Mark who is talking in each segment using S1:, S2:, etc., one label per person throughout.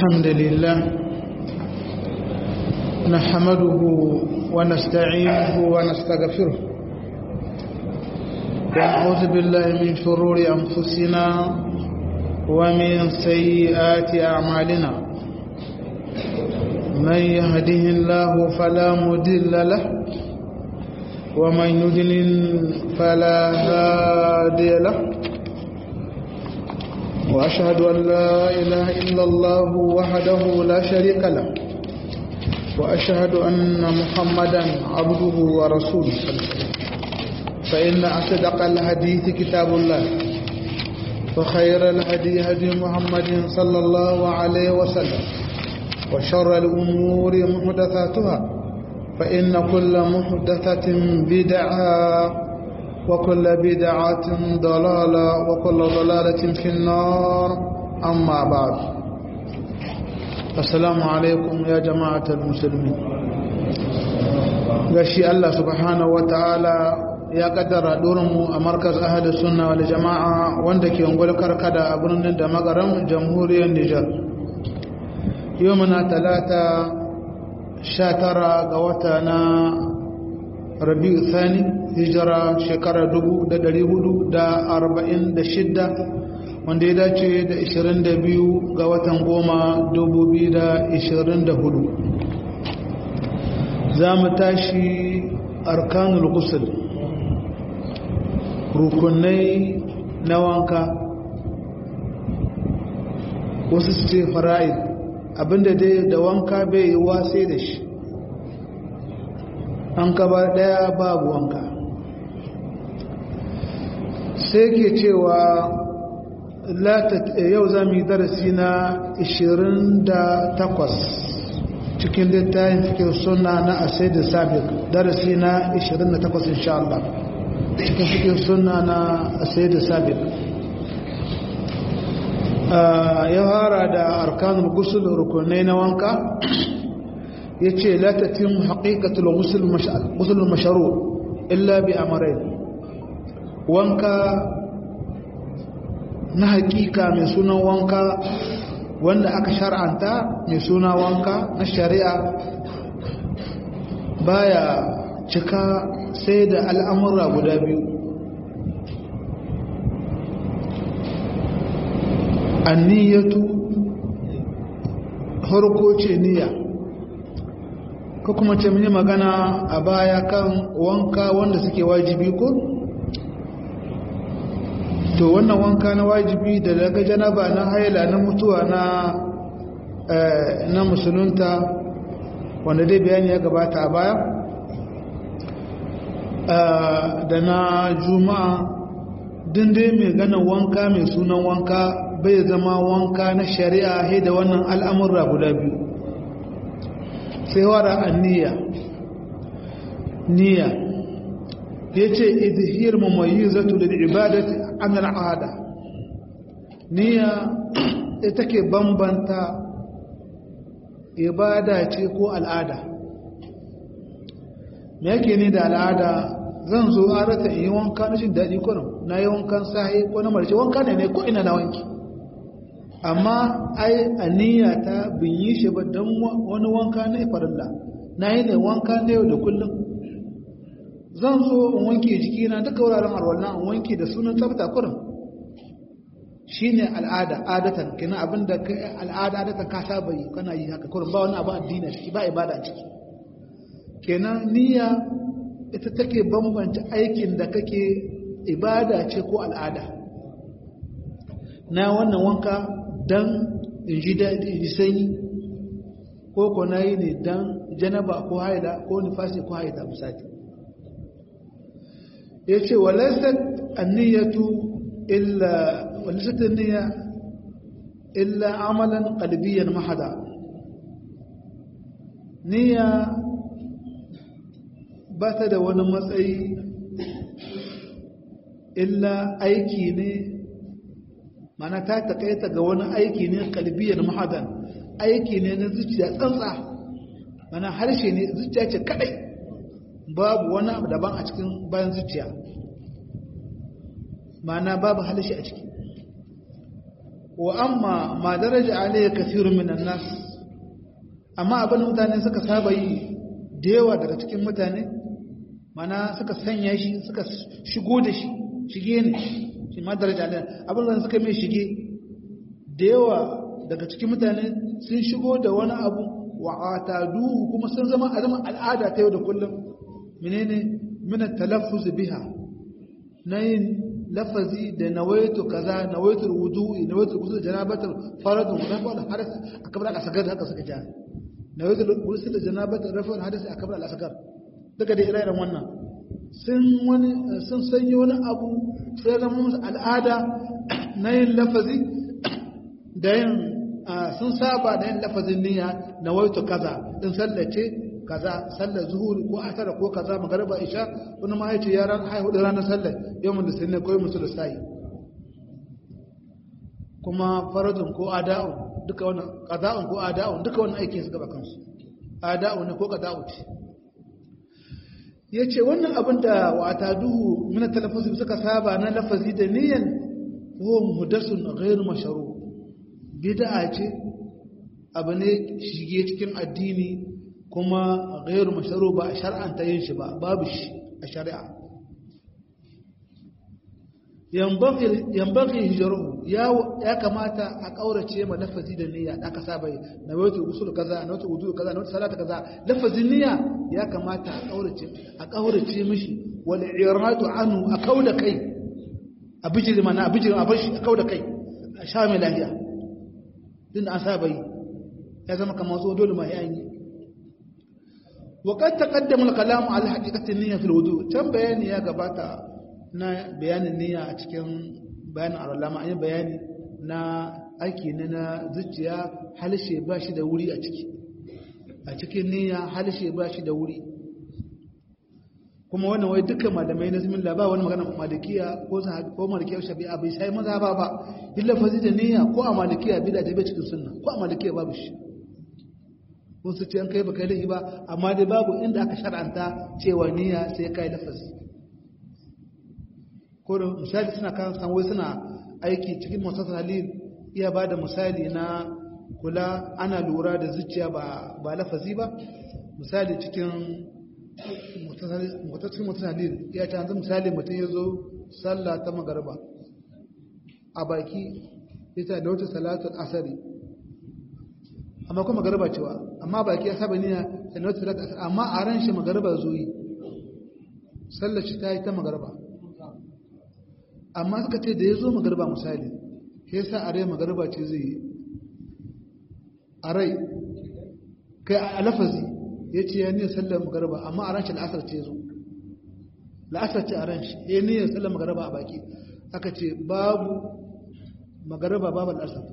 S1: الحمد لله نحمده ونستعينه ونستغفره ونعوذ بالله من شرور أنفسنا ومن سيئات أعمالنا من يهده الله فلا مدل له ومن يدلل فلا هادي له وأشهد أن لا إله إلا الله وحده لا شريك له وأشهد أن محمدا عبده ورسوله فإن أصدق الحديث كتاب الله وخير الهدي هدي محمد صلى الله عليه وسلم وشر الأمور محدثاتها فإن كل محدثة بدعة وكل بدعة ضلالة وكل ضلالة في النار أما بعد السلام عليكم يا جماعة المسلمين gashi Allah subhanahu wataala ya kaddara mu a markaz ahli sunna wal jama'a wanda ke ungul karkada a birnin da magaram jamhuriyar Nijar yau muna talata 19 ga wata na rabi'u thani hijira shekara 446 wanda ya dace da 22 ga watan goma 2024 za mu tashi arkanul gusul rukunai na wanka wasu su ce fara'id abinda dai da wanka bai yi sai da shi an kaba daya babu wanka sai ke cewa yau za mu yi darasi na 28 cikin littafin fikir suna na asai da sabik darasi na 28 insha Allah cikin fikir suna na asai da sabik ya fara da arkanul gusul rukunai na wanka ya ce latatin haƙiƙatul gusul masharu illa bi amarai wanka na haƙiƙa mai sunan wanka wanda aka shar'anta mai suna wanka na shari'a baya cika sai da al'amura guda biyu anniyatu harko ce niyya ko kuma ce mun yi magana a baya kan wanka wanda suke wajibi ko to wannan wanka na wajibi da daga janaba na haila na mutuwa na na musulunta wanda dai bayani ya gabata a baya da na juma'a dai mai ganin wanka mai sunan wanka bai zama wanka na shari'a da wannan al'amurra guda biyu sai wara anniya niyya ya ce izhir mamayyizatu lil ibadati an al'ada niyya ita ke bambanta ibada ce ko al'ada me yake ni da al'ada zan zo arata in yi wanka na jin daɗi kwanan na yi wankan sahi ko na marce wanka ne ne ko ina na wanki amma ai aniya ta bin yi shi ba don wani wanka na ifarilla na yi ne wanka na yau da kullum zan zo in wanke jikina duka wuraren alwallah in wanke da sunan tsafta kurin shi ne al'ada adatan kina abin da al'ada adatan ka saba yi kana yi haka kurin ba wani abu addini ciki ba ibada ciki kenan niyya ita take bambanta aikin da kake ibada ce ko al'ada na wannan wanka don in ji daɗi in ji sanyi ko ko na yi ne don janaba ko haida ko nifasi ko haida misali ya ce walaisat anniyatu illa walaisat anniya illa amalan qalbiyan mahada niyya ba ta da wani matsayi illa aiki ne mana ta takaita ga wani aiki ne kalbiyar mahadan aiki ne na zuciya tsantsa mana harshe ne zuciya ce kadai babu wani abu daban a cikin bayan zuciya mana babu harshe a ciki wa amma ma daraja alayhi kathirun minan nas amma abin mutane suka saba yi da yawa daga cikin mutane mana suka sanya shi suka shigo da shi shige ne shi ma daraja alayhi abin da suka mai shige da yawa daga cikin mutane sun shigo da wani abu wa atadu kuma sun zama azama al'ada ta yau da kullum menene min talaffuz biha nayin lafazi da nawaitu kaza nawaitu wudu'i nawaitu ghusl janabatul faradun rafa'ul hadas akbar al asgar haka suka ja nawaitu ghusl janabatul rafa'ul hadas akbar al asgar daga da ire-iren wannan sun wani sun sanyi wani abu sai zama musu al'ada na yin lafazi da yin sun saba da yin lafazin niyya nawaitu kaza din sallace kaza sallar zuhuri ko asara ko kaza magariba isha wani ma yace yaran haihu da ranar sallar yawan da sunne koyi musu da sai kuma faradun ko ada'un duka wannan qada'un ko ada'un duka wannan aikin su gaba kansu ada'un ne ko qada'u ce yace wannan abin da wata duhu min talaffuz suka saba na lafazi da niyyan huwa muhdasun ghairu mashru bid'a ce abu ne shige cikin addini kuma gairu masharu ba a shar'anta yin shi ba babu shi a shari'a yambaki hijaru ya kamata a kaurace ma lafazi da niyya da aka saba yi na wata usul kaza na wata wudu kaza na wata salata kaza lafazin niyya ya kamata a kaurace a kaurace mishi wal iradu anhu a kauda kai a bijiri mana a bijiri a bashi a kauda kai a sha mai lafiya din an saba yi ya zama kamar so dole ma ya yi وقد تقدم الكلام على حقيقة النية في الوضوء كم بياني يا قباتا نا بيان النية أتكلم بيان على الله أي بياني نا أيكي ننا زجيا هل شيء باشي دوري أتكي أتكي النية هل شيء باشي دوري kuma wannan wai duka malamai na zimin laba wani magana malikiya ko ko malikiya shafi'a bai sai maza ba ba illa fazi da niyya ko a malikiya bida ta bai cikin sunna ko a malikiya babu shi wasu ce an kai baka laifi ba amma dai babu inda aka shar'anta cewa niyya sai kai lafazi ko da misali suna kan san wai suna aiki cikin masasar halil iya ba da misali na kula ana lura da zuciya ba ba lafazi ba misali cikin mutasar mutasar halil ya ce hanzu misali mutum ya zo sallah ta magarba a baki ita da wata salatul asari amma kuma magaraba cewa amma baki ya saba niyya da na wata asar amma a ran shi magaraba zuyi sallar shi ta yi ta magaraba amma suka ce da ya zo magaraba misali ya sa a rai magaraba ce zai yi a rai kai a lafazi ya ce ya niyyar sallar magaraba amma a ran shi la'asar ce zo la'asar ce a ran shi ya niyyar sallar magaraba a baki aka ce babu magaraba babu la'asar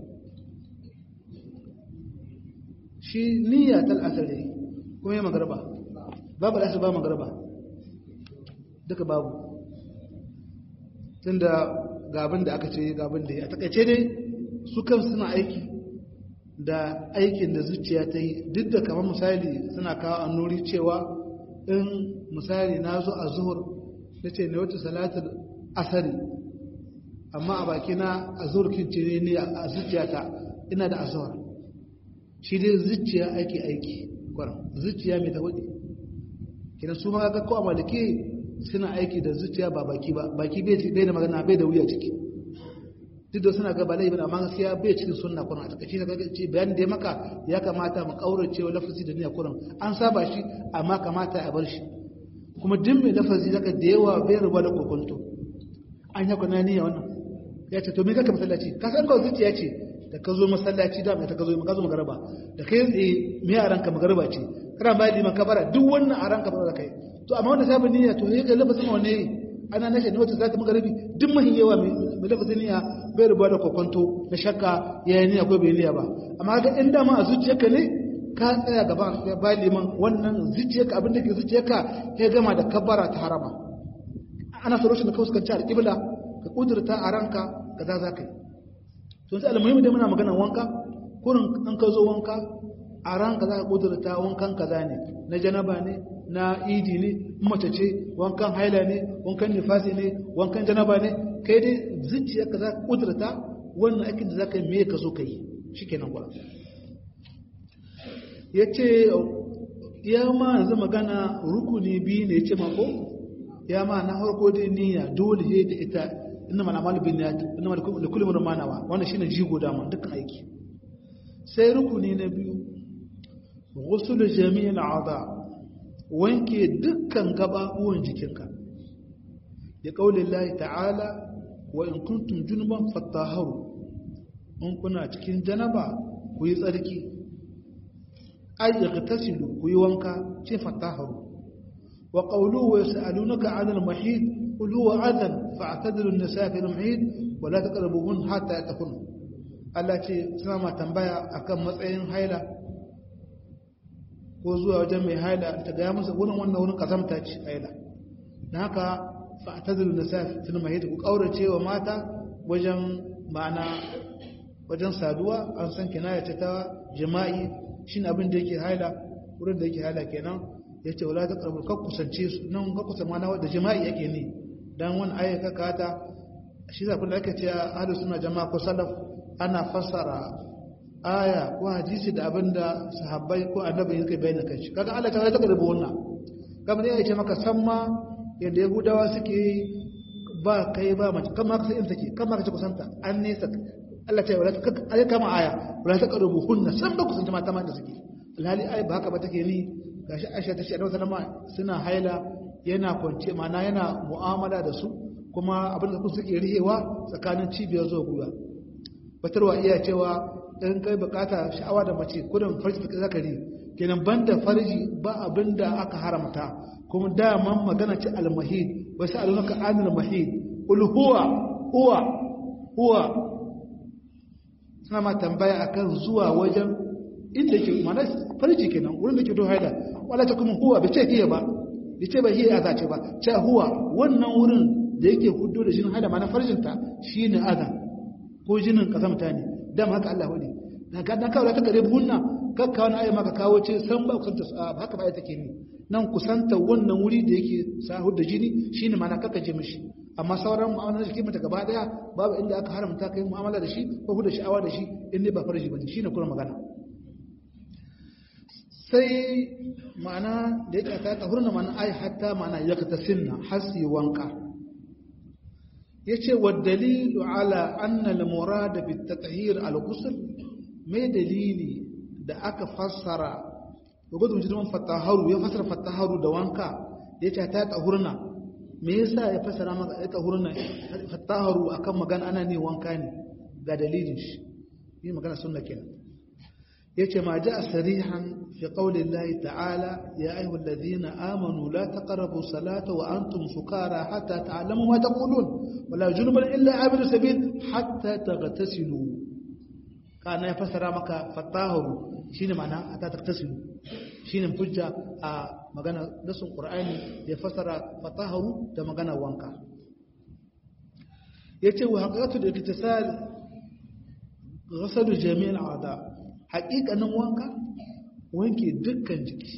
S1: shi niyya ta la'asar ne kuma ya magaraba babu la'asar ba magaraba duka babu tunda gabin da aka ce gabin da ya takaice dai su kan suna aiki da aikin da zuciya ta yi duk da kamar misali suna kawo annuri cewa in misali na zo a zuhur na ce na wata salatar asari amma a baki na a zuhur kinci ne a zuciyata ina da azuhar shi dai zuciya aiki aiki kwarar zuciya mai ta hudu kina su ma ga kowa maliki suna aiki da zuciya ba baki ba baki bai da magana bai da wuya ciki duk da suna gaba laifin amma gaskiya bai cikin sunna kuran a takaice na ce bayan da ya maka ya kamata mu kaurace wa lafazi da niyya kuran an saba shi amma kamata a bar shi kuma duk mai lafazi zaka da yawa bai ruba da kokonto an yi kuna niyya wannan ya ce to me kaka masallaci ka san kawai zuciya ce da ka zo masallaci da ta ka zo ka zo magaraba da kai tsaye me a ranka magaraba ce kana bayan liman kabara duk wannan a ranka ba da kai to amma wanda sabon niyya to ya ga lafazin wanne ana nashe ne wata za ta magarabi duk mahin yawa mai lafazin niyya bai rubuwa da kokonto na shakka ya yi niyya ko bai niyya ba amma ga in dama a zuciyarka ne ka tsaya gaba ba liman wannan zuciyarka abin da ke zuciyarka ya gama da kabara ta harama ana so rashin da ka fuskanci alƙibla ka kudurta a ranka ka za za ka yi to sai almuhimmi da muna magana wanka kurin an ka zo wanka a ranka za ka kudurta wankan kaza ne na janaba ne na idi ne mace ce wankan haila ne wankan nifasi ne wankan janaba ne kai dai zuciyarka za ka kudurta wannan aikin da za ka yi me ka so ka yi shi kenan kwa ya ce ya ma yanzu magana rukuni biyu ne ce mako ya ma na harko dai niyya dole ne da ita inna mana malu bin niyat inna mana da kullum manawa wannan shine jigo da mun dukkan aiki sai rukuni na biyu ghusl jami'il a'dha wanke dukkan gababuwan jikinka ya kaulin lahi ta'ala wa in kuntum junuban fattaharu in kuna cikin janaba ku yi tsarki ay igtasilu ku yi wanka ce fattaharu wa qawluhu wa yas'alunaka 'anil mahid qul huwa adhan fa'tadilu an-nisaa fil mahid wa la taqrabuhun hatta yatahun Allah ce suna ma tambaya akan matsayin haila ko zuwa wajen mai haila ta gaya masa wurin wannan wurin kazamta ce haila don haka fa'tazilu nisa fil mahid ku kaurace wa mata wajen ma'ana wajen saduwa an san kinaya ce ta jima'i shine abin da yake haila wurin da yake haila kenan yace wala ta qarbu ka kusance su nan ka kusa mana da jima'i yake ne dan wani aya ka kata shi da kun ake cewa ahlus sunna jama'a ko salaf ana fassara aya ko hadisi da abinda sahabbai ko annabi yake bayyana kanshi kaga Allah ta ta karbi wannan kamar ya ce maka san ma yadda yahudawa suke ba kai ba mace kamar ka sai take kamar ka ce kusanta an nesa Allah ta yi wala ta kama aya wala ta karbi hunna san ba kusanta mata ma da suke alhali ai ba haka ba take ni gashi Aisha ta ce annabi sallama suna haila yana kwance mana yana mu'amala da su kuma abin da suke rihewa tsakanin cibiyar zuwa gwiwa batarwa iya cewa in kai bukata sha'awa da mace kudin farji da zakari kenan banda farji ba abin da aka haramta kuma daman magana ce almahid wasu alunaka anil mahid ul huwa huwa huwa suna ma tambaya akan zuwa wajen inda ke mana farji kenan wurin da ke to haida wala ta kuma huwa bai ce hiya ba bai ce ba hiya ya ce ba ce huwa wannan wurin da yake hudu da jinin haida mana farjinta shine azan ko jinin kazamta ne dama haka Allah wani na ga dan kawo ta gare bunna kakka wani ayi maka kawo ce san ba kusanta ba haka ba ai take ni nan kusanta wannan wuri da yake sahur da jini shine mana kaka je mishi amma sauran mu'amalar da mata gaba daya babu inda aka haramta kai mu'amala da shi ko huda sha'awa da shi in ne ba farji bane shine kuma magana sai ma'ana da yake ta tahurna ma'ana ai hatta ma'ana yaktasinna hasi wanka yace wa dalilu ala anna al-murad bi at-tathhir al-ghusl mai dalili da aka fassara gudun jirman fataharu ya fassara fataharu da wanka yace ta tahurna me yasa ya fassara maka ya tahurna fataharu akan magana ana ne wanka ne ga dalilin shi yi magana sunna kenan yace ma ja'a sarihan fi qawli Allah ta'ala ya ayyuhal ladhina amanu la taqrabu salata wa antum sukara hatta ta'lamu ma taqulun wala junuban illa abidu sabil hatta taghtasilu kana ya fasara maka fatahu shine ma'ana hatta taghtasilu shine hujja a magana nasun qur'ani ya fasara fatahu da magana wanka yace wa haqiqatu al-iktisal ghasalu jami' al-a'da haqiqanin wanka wanke dukkan jiki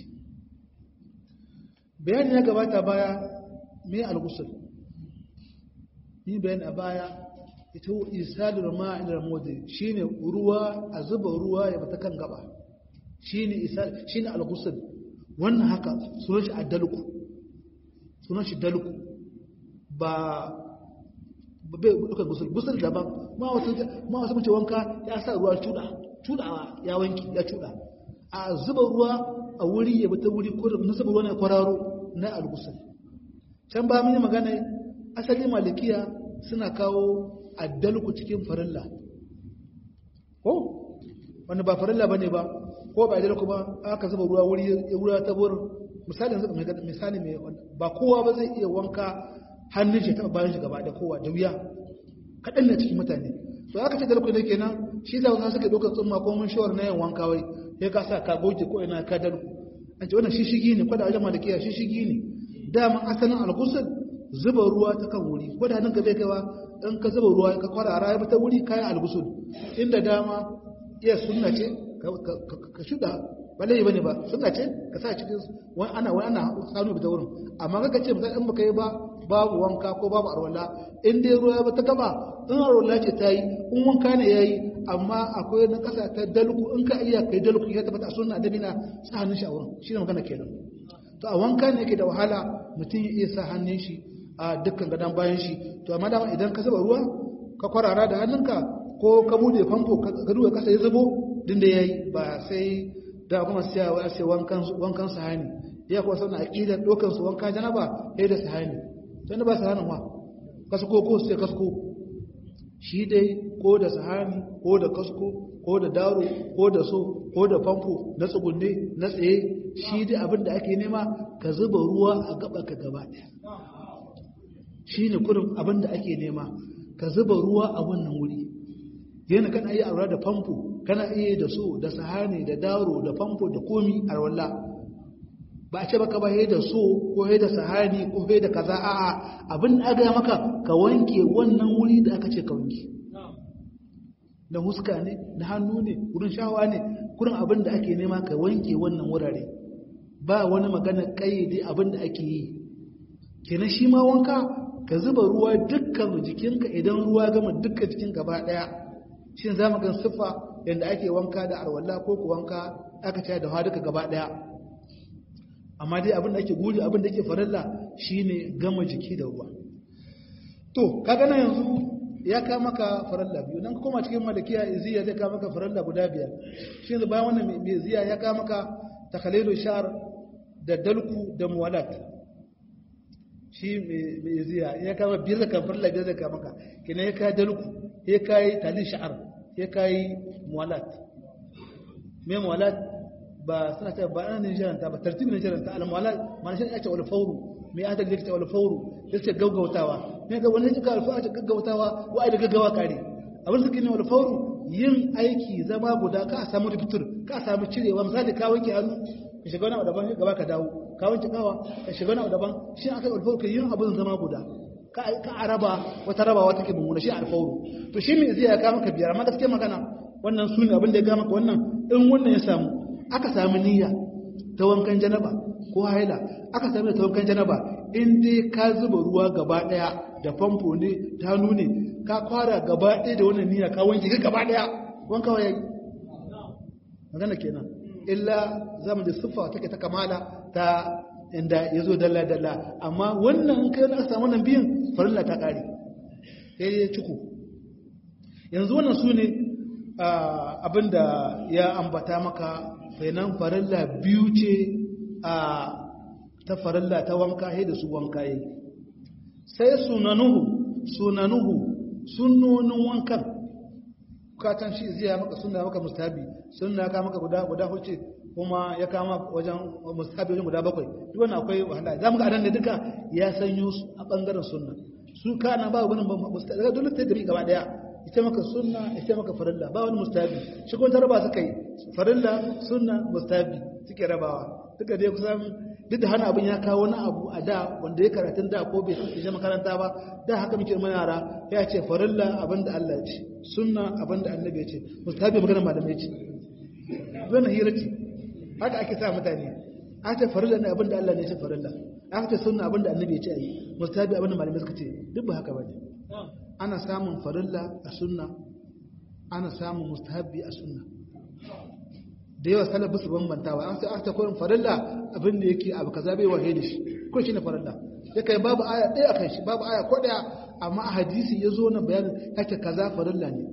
S1: bayani ya gabata baya me al-ghusl ni bayani a baya ita isalul ma'in al-mudi shine ruwa a zuba ruwa ya bata kan gaba shine isal shine al-ghusl wannan haka sunan shi adalku sunan shi dalku ba bai duka gusul gusul daban ma wasu ma wasu mace wanka ya sa ruwa cuda cudawa ya wanki ya cuda a zuba ruwa a wuri ya bata wuri ko na zuba ruwa na kwararo na al-ghusl can ba mun yi magana asali malikiya suna kawo addalku cikin farilla ko wanda ba farilla bane ba ko ba addalku ba aka zuba ruwa wuri ya wura ta burin misali yanzu mai misali mai ba kowa ba zai iya wanka hannun shi ta bayan shi gaba da kowa da wuya kaɗan na cikin mutane to aka ce dalku ne kenan shi da wasu suka ɗaukar tsumma ko mun shawar na yin wanka wai sai ka sa ka goge ko ina ka dalku an ce wannan shishigi ne kwada wajen malikiya shishigi ne dama asalin alkusul zuba ruwa ta kan wuri ko da hannun ka bai kaiwa in ka zuba ruwa ka kwara a raya ta wuri kayan alkusul inda dama iya sunna ce ka shuda ba laifi bane ba suna ce ka sa cikin wani ana wani ana sanu da wurin amma kaka ce misali in baka yi ba babu wanka ko babu arwala in dai ruwa ba ta gaba in arwala ce ta yi in wanka ne ya yi amma akwai na kasa ta dalku in ka iya kai dalku ya tabbata a sunna dabina sa hannun shi a wurin shi ne magana kenan to a wanka ne yake da wahala mutum ya iya sa hannun shi a dukkan gadon bayan shi to amma dama idan ka zuba ruwa ka kwarara da hannunka ko ka bude famfo ka duba kasa ya zubo din da yayi ba sai da kuma sai a sai wankan wankan sahani ya kuwa sauna aqidar dokan su wanka janaba sai da sahani sai ba sahanin wa kasko ko sai kasko shi dai ko da sahani ko da kasko ko da daro ko da so ko da famfo na tsugunne na tsaye shi dai abin da ake nema ka zuba ruwa a gaba ka gaba ɗaya shi ne kurin abin da ake nema ka zuba ruwa a wannan wuri yana kana iya aura da famfo kana iya da so da sahani da daro da famfo da komi a walla ba a ce baka ba da so ko da sahani ko da kaza a'a abin da aka maka ka wanke wannan wuri da aka ce ka wanke da huska ne da hannu ne wurin shawa ne kurin abin da ake nema ka wanke wannan wurare ba wani magana kayyade abin da ake yi kenan shi ma wanka ka zuba ruwa dukkan jikinka idan ruwa gama dukkan jikin gaba daya shi za mu gan siffa yadda ake wanka da arwalla ko ku wanka aka ce da hawa duka gaba daya amma dai abin da ake guri abin da ake farilla shine gama jiki da ruwa to kaga na yanzu ya ka maka faralla biyu nan koma cikin malikiya iziya zai ka maka faralla guda biyar shi ne bayan wannan mai ziya ya ka maka takhalilu shar da dalku da muwalat shi mai ziya ya kama biyar da kan faralla biyar da ka maka kina ya ka dalku ya kai talin sha'ar ya kai muwalat mai muwalat ba suna ta ba ana jiranta ba tartibin jiranta al-muwalat ma'ana shi ne ake wal fawru mai adal da ta wal fawru yace gaggautawa ne ga wani jika alfa ta gaggautawa wai da gaggawa kare abin suke ne wal fawru yin aiki zama guda ka samu rubutur ka samu cirewa misali ka wanke hannu ka shiga wani daban gaba ka dawo ka wanke kawa ka shiga wani daban shi aka yi alfawru yin abin zama guda ka ka araba wata rabawa take mummuna shi alfawru to shi me zai ya ka maka biyar amma gaskiya magana wannan sune abin da ya ga maka wannan in wannan ya samu aka samu niyya ta wankan janaba ko haila aka sami ta wankan janaba in dai ka zuba ruwa gaba daya da famfo ne ta hannu ne ka kwara gaba daya da wannan niyya ka wanke gaba daya wanka waye magana kenan illa zamu da siffa take ta kamala ta inda yazo dalla dalla amma wannan in kai aka samu nan biyan farilla ta kare sai ya ciku yanzu wannan sune abinda ya ambata maka fenan farilla biyu ce a ta farilla ta wanka he da su wanka yi sai sunanuhu sunanuhu sunnonin wankan bukatan shi zai maka sunna maka mustahabi sunna ka maka guda guda huce kuma ya kama wajen mustahabi wajen guda bakwai duk wannan akwai wahala zamu ga anan da duka ya sanyo su a bangaren sunna su kana ba wani mustahabi daga dole ta gari gaba daya ita maka sunna ita maka farilla ba wani mustahabi shi kuma tarba suka yi farilla sunna mustahabi suke rabawa duka dai kusan duk da hana abin ya kawo wani abu a da wanda ya karatun da ko bai kasance makaranta ba da haka muke mana yara ya ce farilla abin da Allah ya ce sunna abin da annabi ya ce mustahabi magana malamai ce wannan hira ce haka ake sa mutane aka ce farilla ne abin da Allah ne ya ce farilla aka ce sunna abin da annabi ya ce ayi mustahabi abin da malamai suka ce duk ba haka bane ana samun farilla a sunna ana samun mustahabi a sunna da yawa salaf su bambantawa an sai aka ta koyin farilla abin da yake abu kaza bai wahe da shi ko shi ne farilla ya kai babu aya ɗaya a kan shi babu aya ko ɗaya amma a hadisi ya zo na bayanin yake kaza farilla ne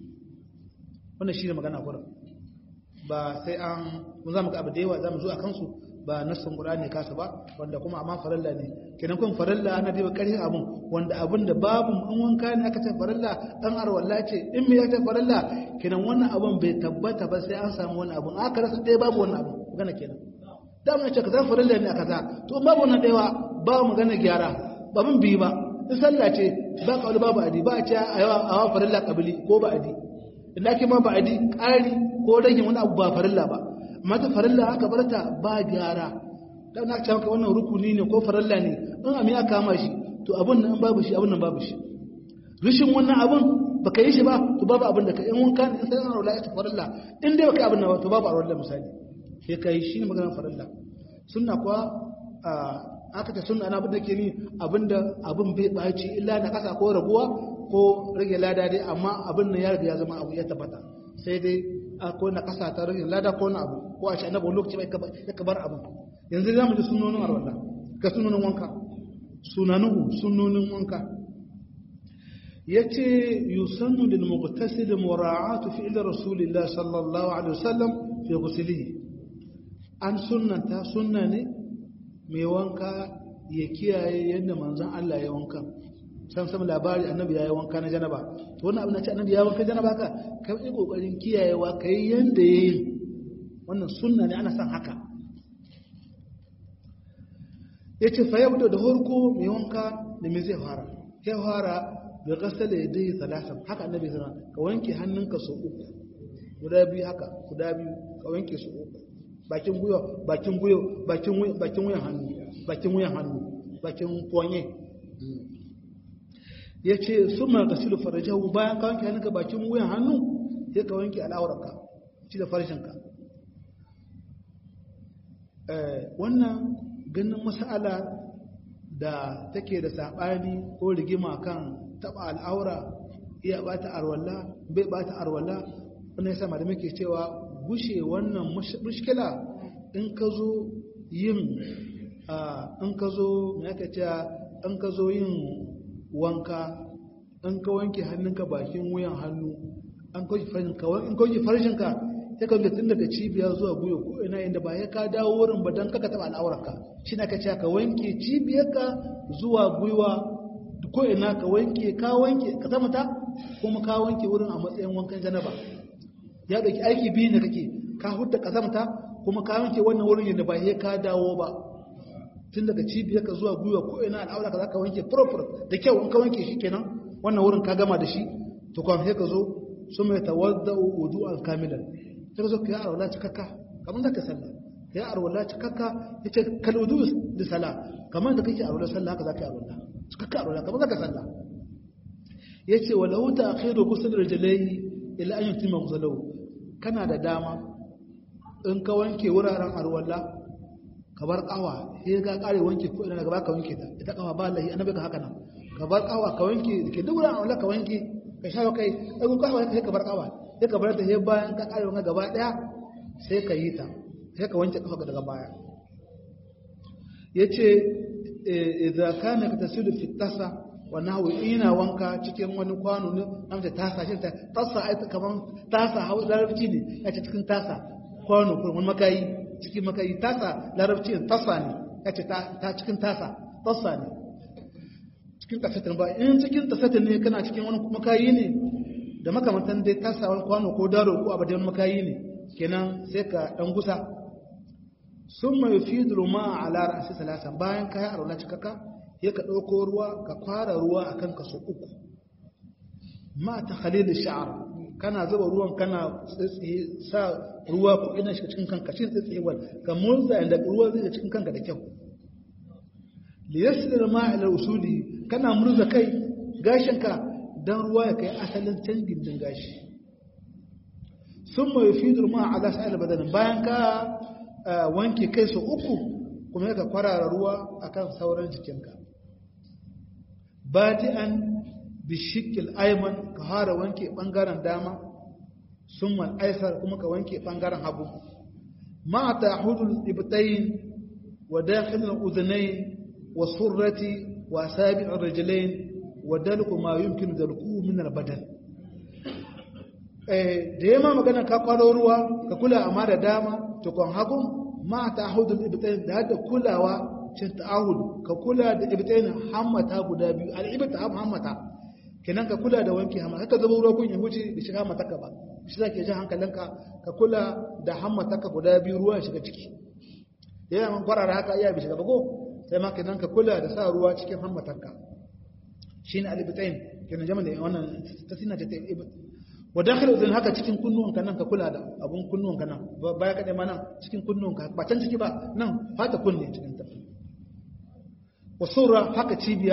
S1: wannan shi ne magana kurin ba sai an mun za mu ga abu da yawa za mu zo a kansu ba nassin qur'ani kasa ba wanda kuma amma farilla ne kenan kun farilla ana da ƙarfin abun wanda abun da babu an wanka ne aka ce farilla dan arwalla ce in me ya ce farilla kenan wannan abun bai tabbata ba sai an samu wani abun aka rasa ɗaya babu wannan abun magana kenan da mun ce kaza farilla ne a kaza to babu wannan ɗaya ba magana gyara ba mun bi ba in sallah ce ba kauli babu adi ba a ce a yawa a farilla kabili ko ba adi idan ake ma ba adi ƙari ko rage wani abu ba farilla ba mata farilla aka barta ba gyara da na ce maka wannan rukuni ne ko farilla ne in ami aka kama shi to abun nan babu shi abun nan babu shi rishin wannan abun baka yi shi ba to babu abin da ka in wanka ne sai an rola ita farilla in dai baka abin nan to babu arwalla misali sai ka yi shi ne maganar farilla sunna kuwa aka ta sunna na abin da ke ni abinda abin bai baci illa na kasa ko raguwa ko rage lada dai amma abin nan ya riga ya zama abu ya tabbata sai dai ko na kasa ta rage lada ko na abu ko a shi annabi lokaci bai ya kabar abin yanzu za mu ji sunonin arwalla ga sunonin wanka sunanuhu sunonin wanka yace yusannu lil mughtasil mura'atu fi'l rasulillah sallallahu alaihi wasallam fi ghuslihi an sunnanta sunna ne mai wanka ya kiyaye yadda manzon Allah ya wanka san san labari annabi ya yi wanka na janaba to wannan abin da ce annabi ya wanka janaba ka ka yi kokarin kiyayewa kai yanda yayi wannan sunna ne ana san haka yace fa yabda da horko mai wanka da me zai fara ya fara da gasala yadai salasa haka annabi ya ka wanke hannunka sau uku guda biyu haka guda biyu ka wanke su uku bakin guyo bakin guyo bakin bakin wuyan hannu bakin wuyan hannu bakin ponye yace summa gasilu farajahu bayan ka wanke hannunka bakin wuyan hannu sai ka wanke al'aurarka ci da farshenka eh wannan ganin mas'ala da take da sabani ko rigima kan taba al'aura iya bata arwalla bai bata arwalla wannan yasa malamai ke cewa gushe wannan mushkila in ka zo yin in ka zo me aka ce in ka zo yin wanka in ka wanke hannunka bakin wuyan hannu an kauce farshinka in kauce farshinka ya ka tun daga cibiya zuwa guyo ko ina inda ba ya ka dawo wurin ba don kaka taba al'aurarka shi na ka ce ka wanke cibiyarka zuwa gwiwa ko ina ka wanke ka wanke ka zama ta kuma ka wanke wurin a matsayin wankan janaba ya dauki aiki biyu ne kake ka hudda kazamta kuma ka wanke wannan wurin yadda ba ya ka dawo ba tun daga cibiyar ka zuwa gwiwa ko ina al'aura ka za ka wanke proper da kyau in ka wanke shi kenan wannan wurin ka gama da shi to kuma sai ka zo su mai tawadda wudu'an kamilan sai ka zo ka yi arwala cikakka kamar da ka sallah ka yi arwala cikakka ya ce kal wudu da sallah kamar da kake arwala sallah haka za ka yi arwala cikakka arwala kamar da ka sallah ya ce wa lahu ta akhiru ghusl rijlaihi ila an yutimma ghuslahu kana da dama in ka wanke wuraren arwala ka bar kawa sai ka kare wanke ko ina daga baka wanke ta ita kawa ba lahi annabi ka haka nan ka bar kawa ka wanke ke duk wuraren arwala ka wanke ka shawo kai ai kun kawa sai ka bar kawa sai ka bar ta sai bayan ka kare wanka gaba daya sai ka yi ta sai ka wanke kafa daga baya yace idza kana tasilu fi tasa wa nahwi ina wanka cikin wani kwano ne amsa tasa shi ta tasa ai kaman tasa hawa larabci ne yace cikin tasa kwano ko wani makayi cikin makayi tasa larabci ne tasa ne yace ta ta cikin tasa tasa ne cikin tasatin ba in cikin tasatin ne kana cikin wani makayi ne da makamantan dai tasa wani kwano ko daro ko abadan makayi ne kenan sai ka dan gusa sun mai fi durma a lara a salasa bayan ka yi arola cikaka ya ka ɗauko ruwa ka kwara ruwa a kan kaso uku ma ta halilin sha'ar kana zuba ruwan kana sa ruwa ko ina shiga cikin kanka shi tsitsewar ka murza inda ruwa zai cikin kanka da kyau liyasir ma ila usuli kana murza kai gashinka dan ruwa ya kai asalin canjin din gashi sun mai fi durma a ala sa'il badanin bayan ka wanke kai su uku kuma ya ka kwarara ruwa akan sauran jikinka badi'an bishikil aiman ka fara wanke bangaren dama summan aisar kuma ka wanke bangaren hagu ma ta hudul ibtayin wa dakhilul udhnayn wa surrati wa sabi'ur rijlayn wa dalku ma yumkin dalku min al-badan eh da yamma magana ka kwaro ruwa ka kula amma da dama to kon hagu ma ta hudul ibtayin da da kulawa cin ta'ahud ka kula da ibtayin hammata guda biyu al-ibta hammata kenan ka kula da wanke hammata ka zuba ruwa kun ya wuce da shiga mataka ba shi zake ji hankalinka ka kula da hammataka guda biyu ruwa ya shiga ciki yana man kwarara haka iya bi shiga ba ko sai ma kenan ka kula da sa ruwa cikin hammatarka shine al-ibtayin kenan jama'a da wannan tasina ta ibta wa dakhil udhun haka cikin kunnuwanka nan ka kula da abun kunnuwanka nan baya ka ma nan cikin kunnuwanka ba can ciki ba nan fata kunne cikin ta wa sura haka cibiya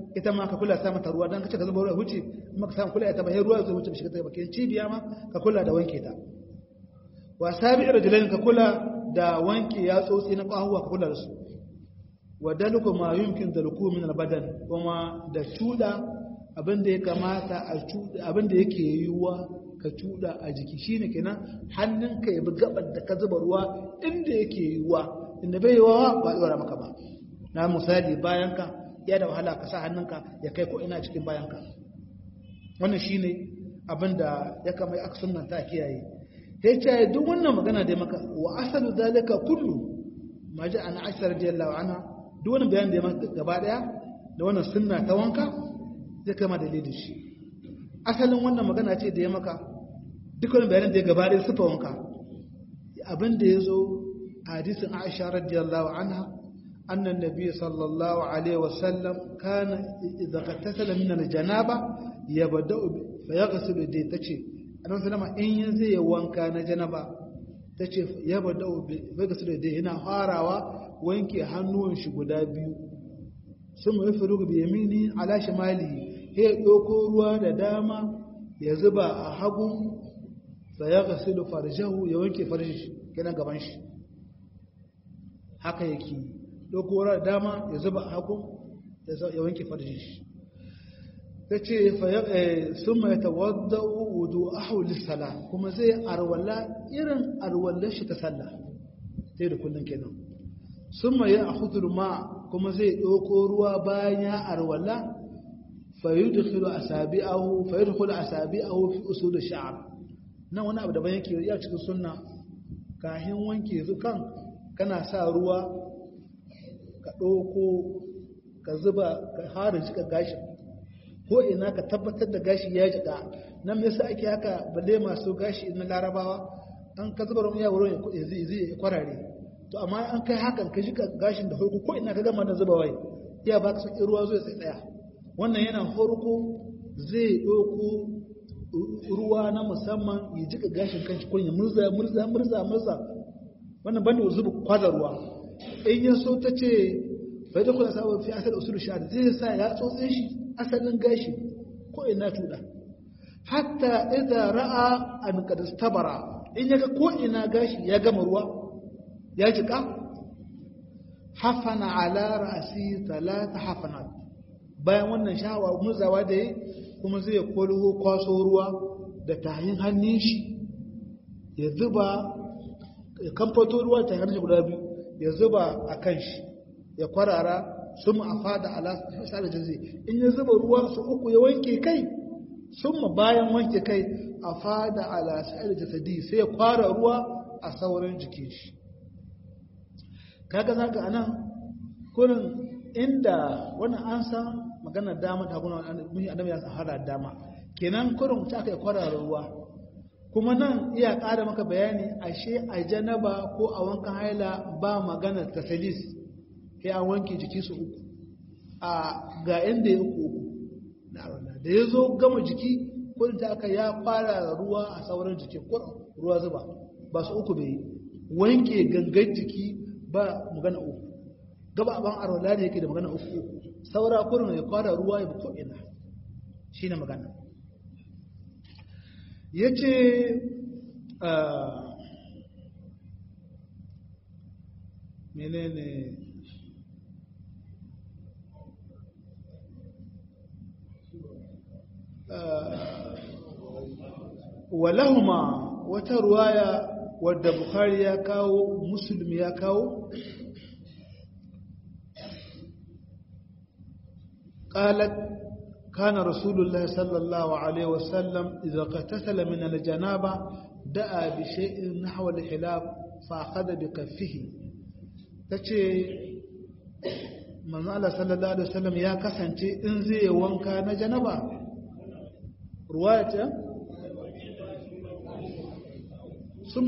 S1: ita ma ka kula sa mata ruwa dan kace ka zuba ruwa huce kuma ka samu kula ita ba sai ruwa zai huce shiga ta bakin cibiya ma ka kula da wanke ta wa sabi'ir rajulain ka kula da wanke ya tsotsi na kwahuwa ka kula da su wa daluku ma yumkin daluku min albadan kuma da cuda abin da ya kamata a cuda abin da yake yiwuwa ka cuda a jiki shine kenan hannunka ya bi gabar da ka zuba ruwa inda yake yiwuwa inda bai yiwuwa ba dora maka ba na misali bayan ka ya da wahala ka sa hannunka ya kai ko ina cikin bayan ka wannan shine abin da ya kama aka sunnanta kiyaye ya ce duk wannan magana da maka wa asalu zalika kullu ma ji an aisha radiyallahu anha duk wani bayan da ya maka gaba daya da wannan sunna ta wanka zai kama dalilin shi asalin wannan magana ce da ya maka duk wani bayanin da ya gaba daya sufa wanka abin da ya zo a hadisin aisha radiyallahu anha annan nabi sallallahu alaihi wasallam kana idza qattasala min al-janaba yabda'u fa yaghsilu dai tace annabi sallama in yin zai yi wanka na janaba ta ce ya bada bai gasu da dai yana farawa wanke hannuwan shi guda biyu sun mai fi rugu biyamini ala shimali ya ɗauko ruwa da dama ya zuba a hagu fa ya gasu da farjahu ya wanke farji shi kenan gaban shi haka yake ɗauko ruwa da dama ya zuba a hagu ya wanke farji shi ta ce sun mai tawadda wudu ahuli sala kuma zai arwala irin arwallar shi ta sallah sai da kullum kenan sun mai a ma kuma zai ɗauko ruwa bayan ya arwala fayudkhulu asabi'ahu fayudkhulu asabi'ahu fi usul ash-sha'r nan wani abu daban yake ya cikin sunna kahin wanke su kan kana sa ruwa ka ɗauko ka zuba ka harin shi ka gashi ko ina ka tabbatar da gashi ya jika nan me yasa ake haka balle masu gashi na larabawa an ka zuba ruwan ya wurin ya zai zai kwarare to amma an kai hakan ka jika gashin da farko ko ina ka gama da zuba wai iya ba ka saki ruwa zai sai daya wannan yana farko zai ɗauko ruwa na musamman ya jika gashin kanshi ko ya murza murza murza murza wannan banda zuba kwaza ruwa in ya so ta ce bai da kula sabon fi asal usul shahada zai sa ya tsotse shi asalin gashi ko ina tuda hatta idza ra'a an qad istabara in yaga ko ina gashi ya gama ruwa ya jika hafana ala ra'si talata hafanat bayan wannan shawa muzawa da yi kuma zai kwalho kwaso ruwa da tahin hannun shi ya zuba ya kamfato ruwa ta hannun guda biyu ya zuba a kan shi ya kwarara sun a fada ala sa'ar jazi in ya zuba ruwa su uku ya wanke kai sun ma bayan wanke kai a fada ala sa'ar jasadi sai ya kwara ruwa a sauran jikin shi kaga zaka anan kurin inda wannan an san maganar dama ta guna annabi ya sahara dama kenan kurin ta aka kwarara ruwa kuma nan iya ƙara maka bayani ashe a janaba ko a wankan haila ba maganar tasalis sai an wanke jiki su uku a ga inda ya uku uku da ya zo gama jiki kudin ta aka ya fara ruwa a sauran jiki ruwa zuba ba su uku bai wanke gangan jiki ba magana uku gaba ban arwala ne yake da magana uku uku saura kurin ya fara ruwa ya ko ina shi ne magana ya ce menene walahuma wata ruwaya wadda bukhari ya kawo muslim ya kawo قالت كان رسول الله صلى الله عليه وسلم إذا اغتسل من الجنابة دعا بشيء نحو الحلاب فأخذ بكفه تشي من الله صلى الله عليه وسلم يا كسنتي انزي وانكا نجنبا رواية ثم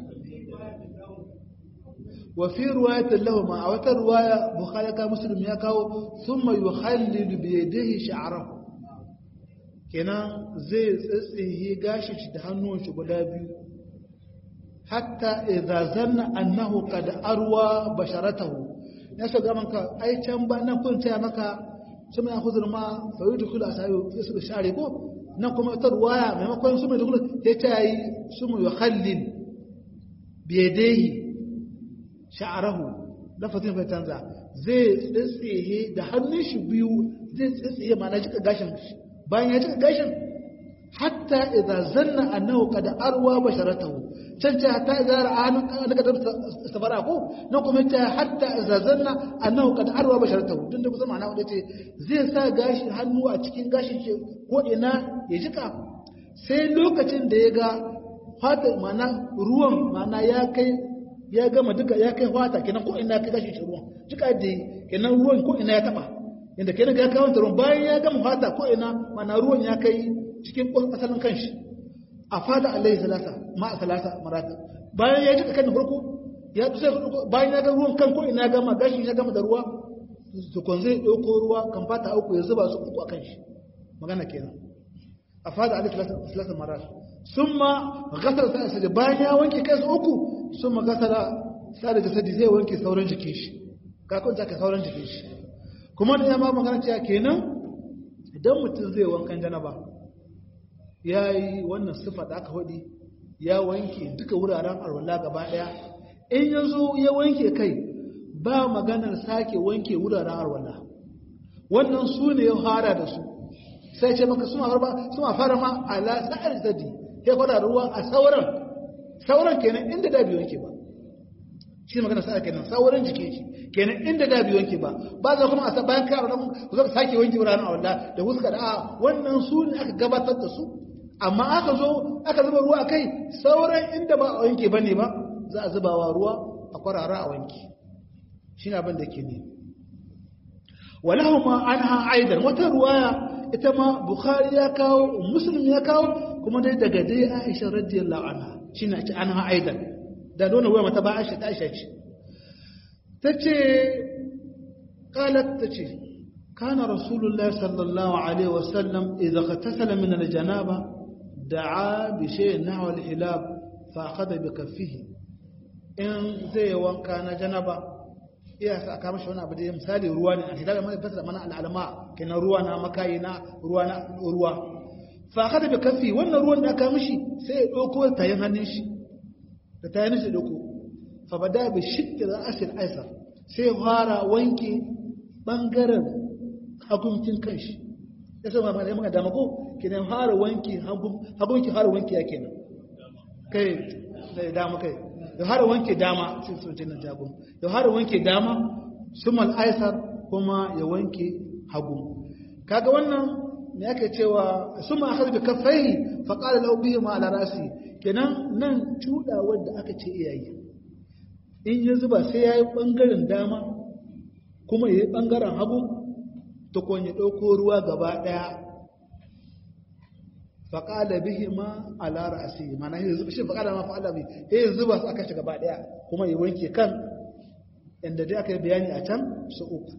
S1: وفي رواية لهما أو رواية بخاري كان مسلم يكاو ثم يخلل بيده شعره kenan zai tsitsiye gashi shi da hannun shi guda biyu hatta idza zanna annahu qad arwa basharatahu ya so ga manka ai can ba nan kun taya maka su mai huzur ma fayu da kula sai su share ko nan kuma ta ruwaya maimakon su mai da kula ya ta yi su mai yukhallil biyadaihi sha'arahu lafazin fa canza zai tsitsiye da hannun shi biyu zai tsitsiye ma na jika gashin bayan ya jika gashin hatta idza zanna annahu qad arwa basharatahu can ce hatta idza ra'a an ka sabara ko nan kuma ce hatta idza zanna annahu qad arwa basharatahu tunda kusa ma'ana wanda ce zai sa gashi hannu a cikin gashin shi ko ina ya jika sai lokacin da ya ga fata ma'ana ruwan ma'ana ya kai ya gama duka ya kai fata kenan ko ina kai gashin shi ruwan jika da kenan ruwan ko ina ya taba inda kenan ga kawo ruwan bayan ya gama fata ko ina ma'ana ruwan ya kai cikin asalin kanshi a fada alaihi salasa ma a salasa marata bayan ya jika kan da farko ya tusa bayan ya ga ruwan kan ko ina gama gashi ya gama da ruwa tukun zai ɗauko ruwa kan fata uku ya zuba su uku a kanshi magana kenan a fada alaihi salasa marata sun ma gasar sa asali bayan ya wanke kansa uku sun ma gasar sa da jasadi zai wanke sauran jikin shi kakon ta ka sauran jikin shi kuma da ya ma magana cewa kenan idan mutum zai wankan janaba ya yi wannan sifa da aka faɗi ya wanke duka wuraren arwala gaba ɗaya in ya zo ya wanke kai ba maganar sake wanke wuraren arwala wannan su ne ya fara da su sai ce maka suna fara ma ala sa'ar zadi ya fara ruwa a sauran sauran kenan inda da biyu wanke ba shi ne magana sa'a kenan sauran jike shi kenan inda da biyu wanke ba ba za kuma a bayan kai arwala ku zaka sake wanke wuraren arwala da huska da a wannan su ne aka gabatar da su amma aka zo aka zuba ruwa kai sauran inda ba a wanke ba ne ba za a zuba wa ruwa a kwarara a wanke shi ne abin da ke ne walahu ma an ha aidan wata ruwaya ita ma bukhari ya kawo muslim ya kawo kuma dai daga dai aisha radiyallahu anha shi ne ce an ha aidan da nuna ruwa mata ba aisha ta aisha ce ta ce kalat ta ce كان رسول الله صلى الله عليه وسلم إذا اغتسل من الجنابة دعا بشيء نحو الحلاب فأخذ بكفه إن زي وان كان جنبا iya sa aka mashi wani abu da misali ruwa ne alhilal mai fasara mana al'alama kenan ruwa na makayi na ruwa na ruwa fa kada bi kafi wannan ruwan da aka mishi sai ya dauko tayin hannun shi da tayin shi dauko fa bada bi shidda ra'sil aisar sai fara wanke bangaren haguncin kanshi ya sai ma mai dama ko kenan fara wanki hagunki fara wanki ya kenan kai da dama kai da fara wanke dama sai sun ce na jago da fara wanke dama sumal aisar kuma ya wanke hagu kaga wannan me yake cewa suma akhadha bi kaffaihi fa qala lahu bihi ma ala rasi kenan nan cuda wanda aka ce iyayi in ya zuba sai yayi bangaren dama kuma yayi bangaren hagu tukun ya ɗauko ruwa gaba ɗaya faƙala bihi ma ala ra'asi mana shi faƙala ma fa'ala bi eh zuba su aka shi gaba ɗaya kuma ya wanke kan inda dai aka yi bayani a can su uku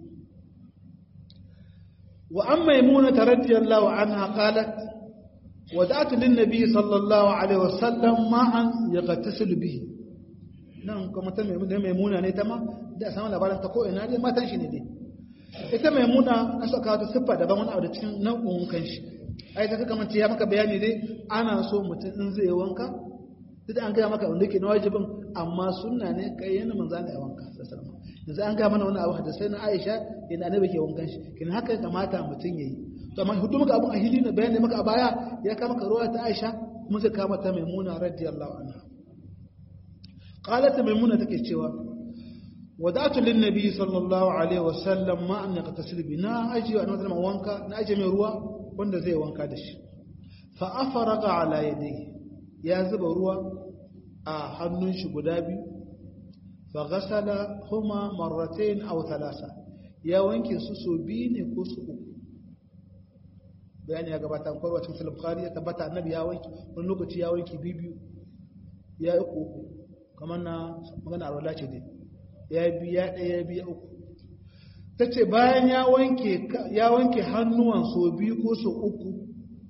S1: wa an maimuna ta radiyallahu anha qalat wada'tu lin nabi sallallahu alaihi wasallam ma'an yaghtasilu bihi nan kuma ta maimuna ne ta ma da samu labarin ta ko ina dai matan shi ne dai ita mai muna na saka wata siffa daban wani abu da cikin nau'in kanshi ai ta kaka mace ya maka bayani dai ana so mutum in zai wanka duk an gaya maka wanda ke na wajibin amma sunna ne kai yana manzo Allah ya wanka sallallahu yanzu an gaya mana wani abu da sai na Aisha yana annabi ke wankan shi kin haka kamata mutum yayi to amma hudu maka abun ahili na bayani maka a baya ya kama ka ruwa ta Aisha kuma sai kama ta Maimuna radiyallahu anha qalat Maimuna take cewa wadatu lin nabi sallallahu alaihi wasallam ma an yaqtasil bi na aji wa annabi wanka na aji mai ruwa wanda zai wanka da shi fa afaraga ala yadihi ya zuba ruwa a hannun shi guda biyu fa ghasala huma marratayn aw thalatha ya wanke su so biyu ne ko su uku bayani ya gabata an kwarwa cikin sahih bukhari ya tabbata annabi ya wanke wani lokaci ya wanke biyu ya uku uku kamar na magana alwala ce dai ya biya ɗaya biya uku ta ce bayan ya wanke hannuwan so biyu ko so uku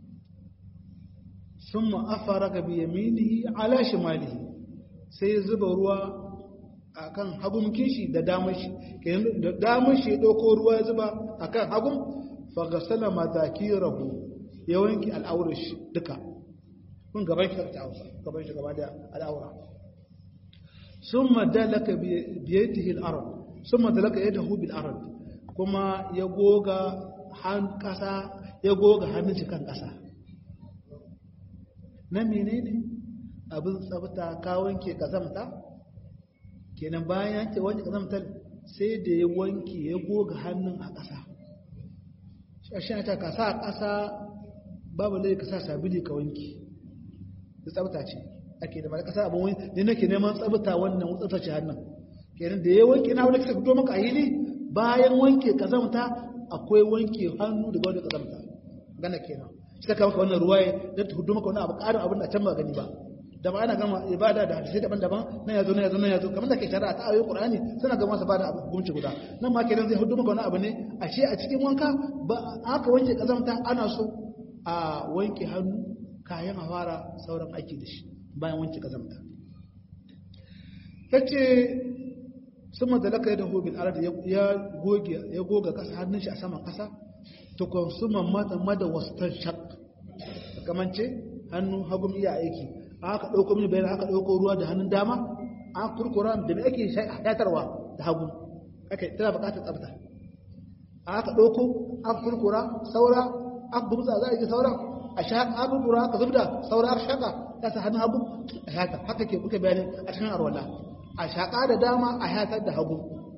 S1: sun ma'afara ga biyamini ala shimalihi sai zuba ruwa a kan hagun kishi da damar shi da damar shi ya ɗauko ruwa ya zuba a kan hagun fa gasala madakirahu ya wanke al'aurar shi duka kun gaban shi ta hausa gaban shi gaba da al'aura summa dalaka bi yadihi al-ard summa dalaka yadahu bil ard kuma ya goga han kasa ya goga hannun shi kan kasa na menene abin tsabta ka wanke kazamta kenan bayan yanke wanke kazamtar sai da ya wanke ya goga hannun a ƙasa shi ta ka sa ƙasa babu lai ka sa sabili ka wanke da tsabta ce ake da mara ƙasa abin wani ne nake neman tsabta wannan tsabtace hannun kenan da ya wanke na wani kasa fito maka a hili bayan wanke kazamta akwai wanke hannu daga wani kazamta gana kenan shi ta kama wannan ruwaye don ta hudu maka wani abu ƙarin abin da can ba gani ba da ba ana gama ibada da hadisai daban-daban na yazo na yazo na yazo kamar da ke shari'a ta ayoyin Qur'ani suna gama su bada hukunci guda nan ma kenan zai hudu maka wani abu ne ashe a cikin wanka ba aka wanke kazamta ana so a wanke hannu kayan a fara sauran aiki da shi bayan wanke kazamta tace summa dalaka yadahu bil ard ya goge ya goga kasa hannun shi a saman kasa to konsuma mata mada wastan shaq kamar ce hannu hagum iya aiki aka ɗauko mini bayan aka ɗauko ruwa da hannun dama an kurkura da mai ake shatarwa da hagu aka tana buƙatar tsafta aka ɗauko an kurkura saura an gumsa za a yi sauran a shaƙa an kurkura aka zubda saura aka shaƙa ta sa hannun hagu a shata haka ke kuka bayanin a cikin arwala a shaƙa da dama a shatar da hagu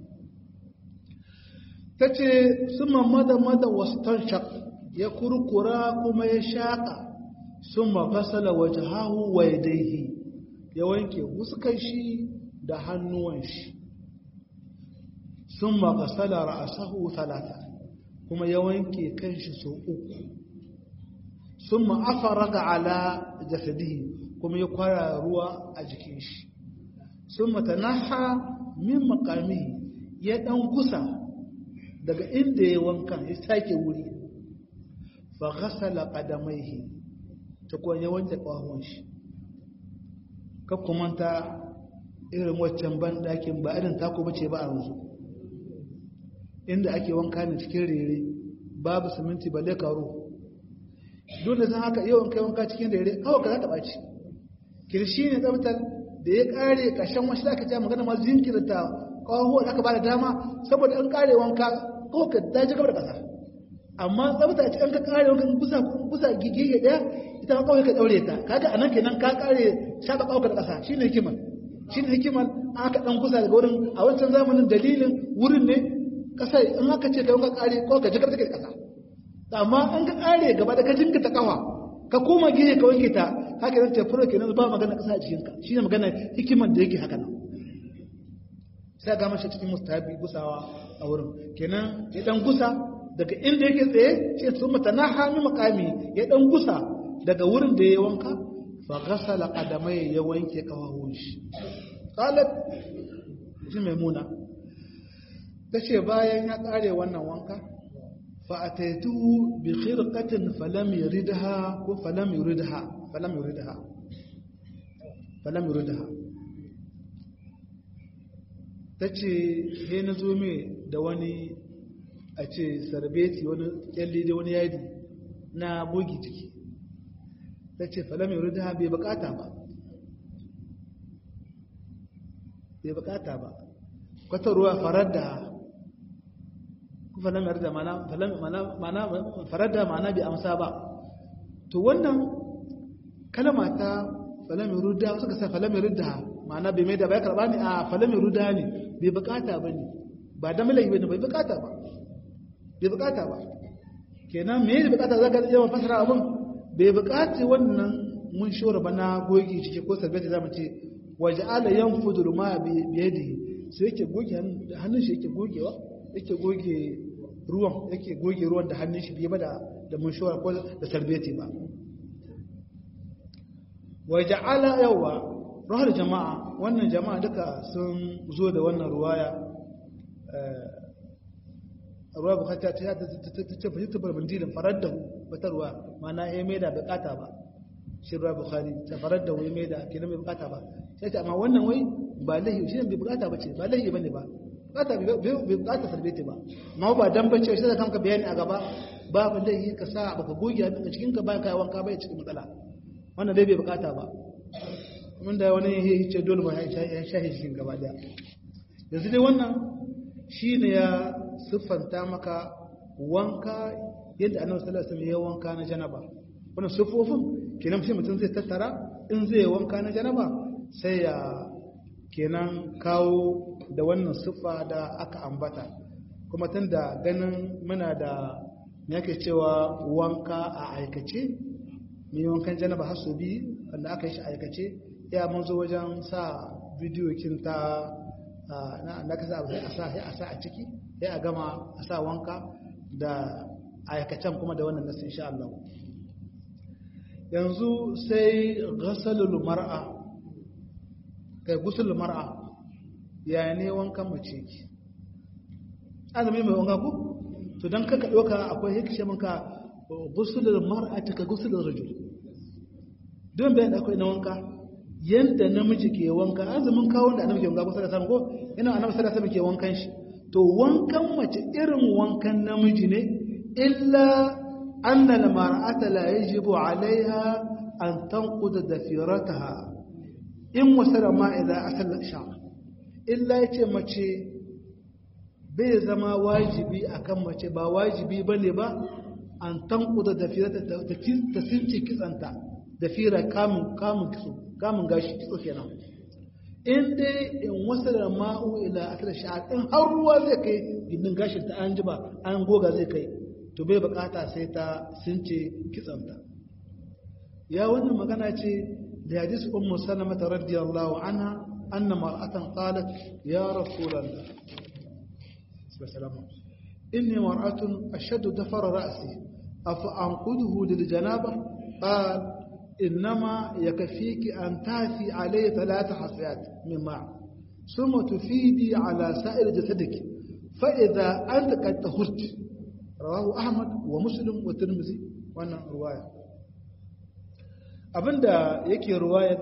S1: ta ce sun mamada mada wasu tanshak ya kurkura kuma ya shaƙa sun mafasala waje hahu wa yadaihi ya wanke huskan shi da hannuwan shi sun mafasala ra'asahu talata kuma ya wanke kanshi sau uku sun ma'afara ga ala jasadihi kuma ya kwara ruwa a jikin shi sun matanaha min makami ya ɗan gusa daga inda ya wanka ya sake wuri fa ghasala qadamaihi ta kuwa ya wanke ƙwahon shi kakkumanta irin waccan ban ɗakin ba irin tako bace ba a yanzu inda ake wanka ne cikin rere babu siminti balle karo dole zan haka yawan kai wanka cikin rere kawai ka za ta ɓaci kirshi ne tsabtar da ya ƙare ƙarshen wasu aka ce magana masu jinkirta ƙwaho da aka ba da dama saboda an ƙare wanka kawai ka daji gaba da ƙasa amma tsabta ce an ka ƙare wanka kusa gige ɗaya ita kawai ka daure ta kaga anan kenan ka kare shaka kawai da kasa shine hikimar shine hikimar aka dan kusa daga wurin a wancan zamanin dalilin wurin ne kasa in aka ce kai ka kare ko ka jikar take kasa amma an ka kare gaba da ka jinka ta kafa ka koma gihe ka wanke ta haka nan tafura kenan ba magana kasa a cikin ka shine magana hikimar da yake haka nan sai ga mashi cikin mustahabi gusawa a wurin kenan ya dan gusa daga inda yake tsaye ce sun mutanaha mi makami ya dan gusa daga wurin da ya wanka fa ghasala qadamai ya wanke kawawun shi qalat ji maimuna tace bayan ya kare wannan wanka fa ataitu bi khirqatin falam yuridha ko falam yuridha falam yuridha falam yuridha tace he na zo me da wani a ce sarbeti wani kyalle da wani yadi na bogi ciki ta ce falam yi rida bai bukata ba bai bukata ba kwata ruwa farar da falam yi rida mana farar da mana bai amsa ba to wannan kalama ta falam yi rida suka sa falam yi rida mana bai mai da bai karba ne a falam yi rida ne bai bukata ba ne ba da milai ba ne bai bukata ba bai bukata ba kenan me da bukata za ka yawan fasara abin bai bukaci wannan mun shora ba na goge ciki ko sabbi za mu ce waje ala yan fudur ma biye da sai yake goge hannun shi yake gogewa yake goge ruwan yake goge ruwan da hannun shi biye ba da mun shora ko da sarbeti ba waje ala yawa rahar jama'a wannan jama'a duka sun zo da wannan ruwaya ruwa bukata ta ta ce fahimta barbandilin farar da wata ruwa mana ya mai da bukata ba shi ruwa bukari ta farar da wai mai da kenan bai bukata ba sai ce amma wannan wai ba lahi shi ne bai bukata ba ce ba lahi bane ba bukata bai bukata sarbete ba amma ba dan bace shi da kanka bayani a gaba babu laifi ka sa baka goge a cikin ka bayan kai wanka bai cikin matsala wannan dai bai bukata ba mun da wani ya ce dole ba ya shahi cikin gaba daya yanzu dai wannan shine ya siffanta maka wanka yadda annabi sallallahu alaihi wasallam ya wanka na janaba wannan siffofin kenan sai mutum zai tattara in zai wanka na janaba sai ya kenan kawo da wannan siffa da aka ambata kuma tun da ganin muna da yake cewa wanka a aikace mai wankan janaba har su biyu wanda aka yi shi aikace ya mun zo wajen sa bidiyo kin ta na ka sa a sa a sa a ciki sai a gama a sa wanka da aikacen kuma da wannan nasu insha Allah yanzu sai ghasalul mar'a kai gusul mar'a ya ne wankan mace ki azumi mai wanka ku to dan kaka doka akwai hikishe maka gusulul mar'ati ka gusulul rajul don bayan da akwai na wanka yanda namiji ke wanka azumin kawo da annabi ke wanka kusa da samu ko ina annabi sallallahu alaihi ke wankan shi to wankan mace irin wankan namiji ne illa anna al-mar'ata la yajibu 'alayha an tanquda dafirataha in wasara ma idza asal sha illa yace mace bai zama wajibi akan mace ba wajibi bane ba an tanquda dafirata ta sinci kitsanta dafira kamun kamun kitso kamun gashi kitso kenan in dai in wasara ma'u ila asal sha in har ruwa zai kai gindin gashin ta an jiba an goga zai kai to bai bukata sai ta since kitsanta ya wannan magana ce da hadis ummu salama radiyallahu anha anna mar'atan qalat ya rasulullah sallallahu inni mar'atun ashaddu dafara ra'si afa anquduhu lil janaba qal انما يكفيك ان تاتي عليه ثلاث حصيات من ماء ثم تفيدي على سائر جسدك فاذا انت قد طهرت رواه احمد ومسلم والترمذي وانا روايه abinda yake ruwayar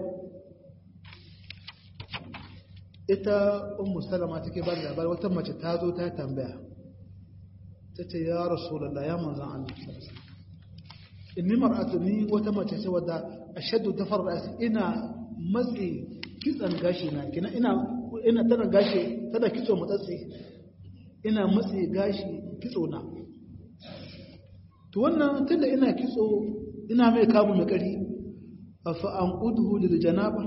S1: ita ummu salama take ba da labari wata mace ta zo ta tambaya ta ce ya rasulullah ya manzan Allah inni mar'atu ni wata mace ce wadda ashaddu dafar ra'si ina matsi kitsan gashi na kina ina ina tana gashi tana kitso matsatsi ina matsi gashi kitso na to wannan tunda ina kitso ina mai kamu mai kari afa an ƙuduhu da janaba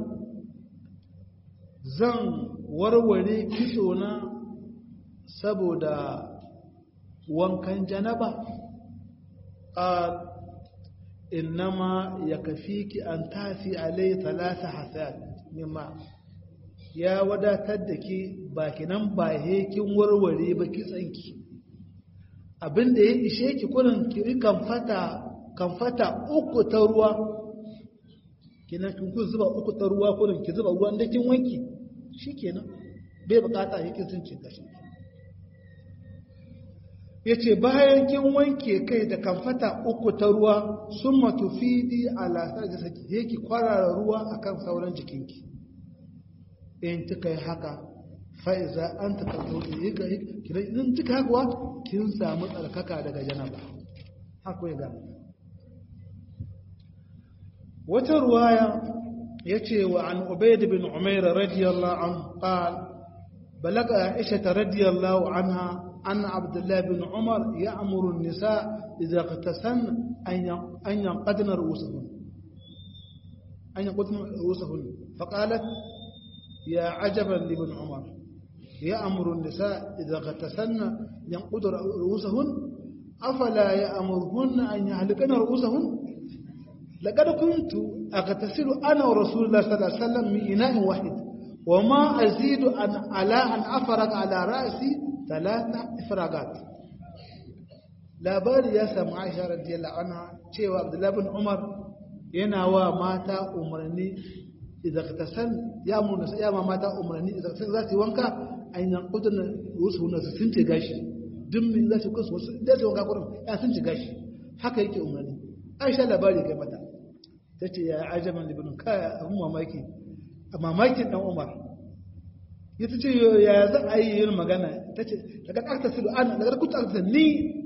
S1: zan warware kitso na saboda wankan janaba a innama ya kafi ki an tafi alai talata hasad mimma ya wadatar da ki bakinan ba hekin warware ba kitsanki abinda ya ishe ki kurin kiri kan fata uku ta ruwa kenan kin kun zuba uku ta ruwa kurin ki zuba ruwan da kin wanki shikenan bai bukata yake sun cin gashi yace bayan kin wanke kai da kamfata uku ta ruwa summa tufidi ala sajasaki yake kwarara ruwa akan sauran jikinki in kika yi haka fa'iza an ta karto idan kika haka kin samu tsarkaka daga janaba haka ya gama wata ruwaya ya ce wa an ubaid bin umaira radiyallahu an qal balaga aisha radiyallahu anha an abdullah bin umar ya'muru an-nisa idza qatasan an yanqadna ru'usuhun an yanqadna ru'usuhun faqalat ya ajaban li bin umar يأمر النساء إذا اغتسلن ينقض رؤوسهن أفلا يأمرهن أن يهلكن رؤوسهن لقد كنت أغتسل أنا ورسول الله صلى الله عليه وسلم من إناء واحد وما أزيد أن على أن أفرغ على رأسي ثلاثة إفراغات labari ya samu aisha radiyallahu anha cewa abdullahi bin umar yana wa mata umarni idan ka san ya mu ya ma mata umarni idan ka san za su yi wanka an yan kudin rusu na su sun ce gashi duk min za su kusa wasu da su wanka kurin ya sun ce gashi haka yake umarni aisha labari kai mata ta ce ya ajaban libin kaya abin mamaki a mamakin dan umar ya ta ce ya za a yi yin magana ta ce daga ƙarta su ana daga kuta ƙarta ni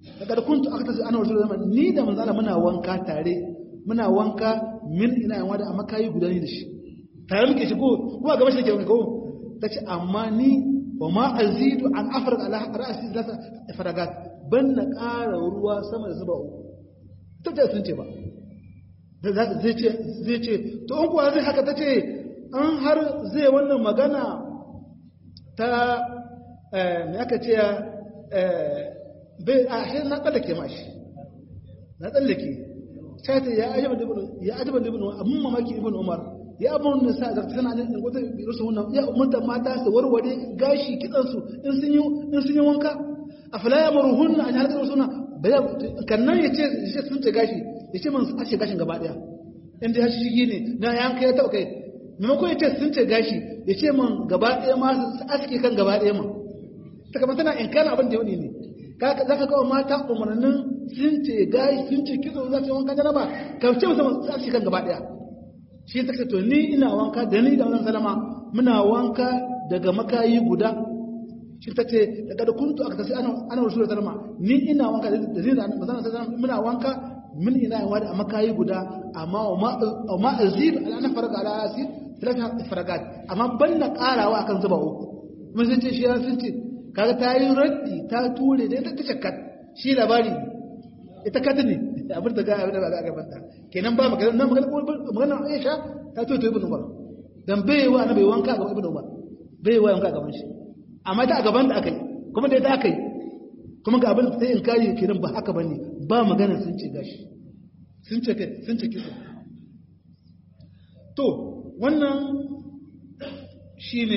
S1: daga kuntu aka tasu ana wasu zama ni da manzala muna wanka tare muna wanka min ina yawa da amma kayi guda ni da shi tare muke shigo kuma gaba shi ke wanka ko ta ce amma ni wa ma azidu an afirka ala ra'asi zata faragat ban na ƙara ruwa sama da zuba uku ta ce sun ce ba zai ce zai ce to in kuwa zai haka ta ce an har zai wannan magana ta me aka ce bai a shi na tsallake ma shi na tsallake sai ta ya ajaba ibn ya ajaba ibn abun mamaki ibn umar ya abun da sa da sana da wata rusu wannan ya umarta mata su warware gashi kitsan su in sun yi in sun yi wanka afala yamruhun an halaka sunna bayan kannan yace yace sun ce gashi yace man su ashe gashin gaba daya inda ya shigi ne na yanka ya taba kai maimakon yace sun ce gashi yace man gaba daya ma su aske kan gaba daya ma ta kamar tana inkana abin da yau ne za ka kawo mata umarnin sun ce gayi sun ce kitso za su yi wanka janaba ka ce musamman za su kan gaba daya shi ta ce to ni ina wanka da ni da wannan salama muna wanka daga makayi guda shi ta ce daga da kuntu aka tasi ana wasu da salama ni ina wanka da ni da mazana salama muna wanka min ina yawa da makayi guda amma wa ma azib ala faraga ala asir talata faragat amma ban na karawa akan zuba uku mun sun ce shi ya sun ce kaga ta yi raddi ta ture da ita ta shakkat shi labari ita kata ne abin da ga abin da ba ga banta kenan ba magana nan magana magana Aisha ta to to ibn Umar dan bai wa na bai wanka ga ibn Umar bai wa wanka gaban shi amma ta a gaban da akai kuma da ita akai kuma ga abin da sai in kai kenan ba haka bane ba magana sun ce gashi sun ce kai sun ce kisa to wannan shine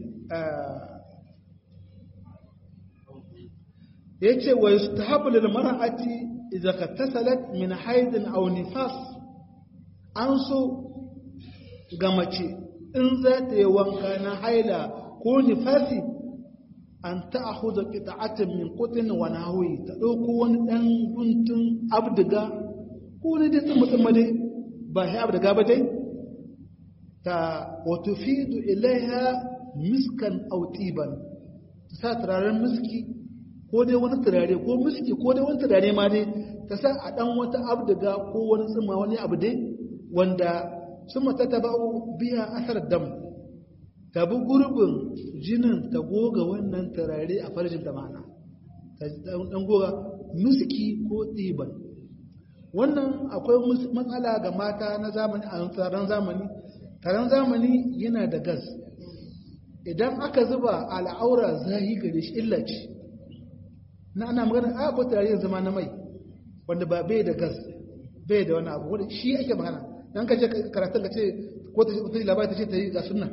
S1: yace wa yustahabu lil mar'ati idza katasalat min haidin aw nifas an so ga mace in za ta yi wanka na haila ko nifasi an ta'khudha qita'atan min qutin wa nahwi ta dauko wani dan guntun abdiga ko ne da tsumma tsumma dai ba sai abdiga ba dai ta wa tufidu ilaiha miskan aw tiban ta sa turaren miski ko dai wani turare ko miski ko dai wani turare ma dai ta sa a dan wata abdiga ko wani tsumma wani abu dai wanda sun mata ta ba'u biya asar dam ta bi gurbin jinin ta goga wannan turare a farjin da ma'ana ta dan goga miski ko tsiban wannan akwai matsala ga mata na zamani a taron zamani taron zamani yana da gas idan aka zuba al'aura zahi gare shi illa ce na ana magana a ko turare zama na mai wanda ba bai da gas bai da wani abu wanda shi ake magana dan ka je karatun ka ce ko ta wata labari ta ce ta yi ga sunna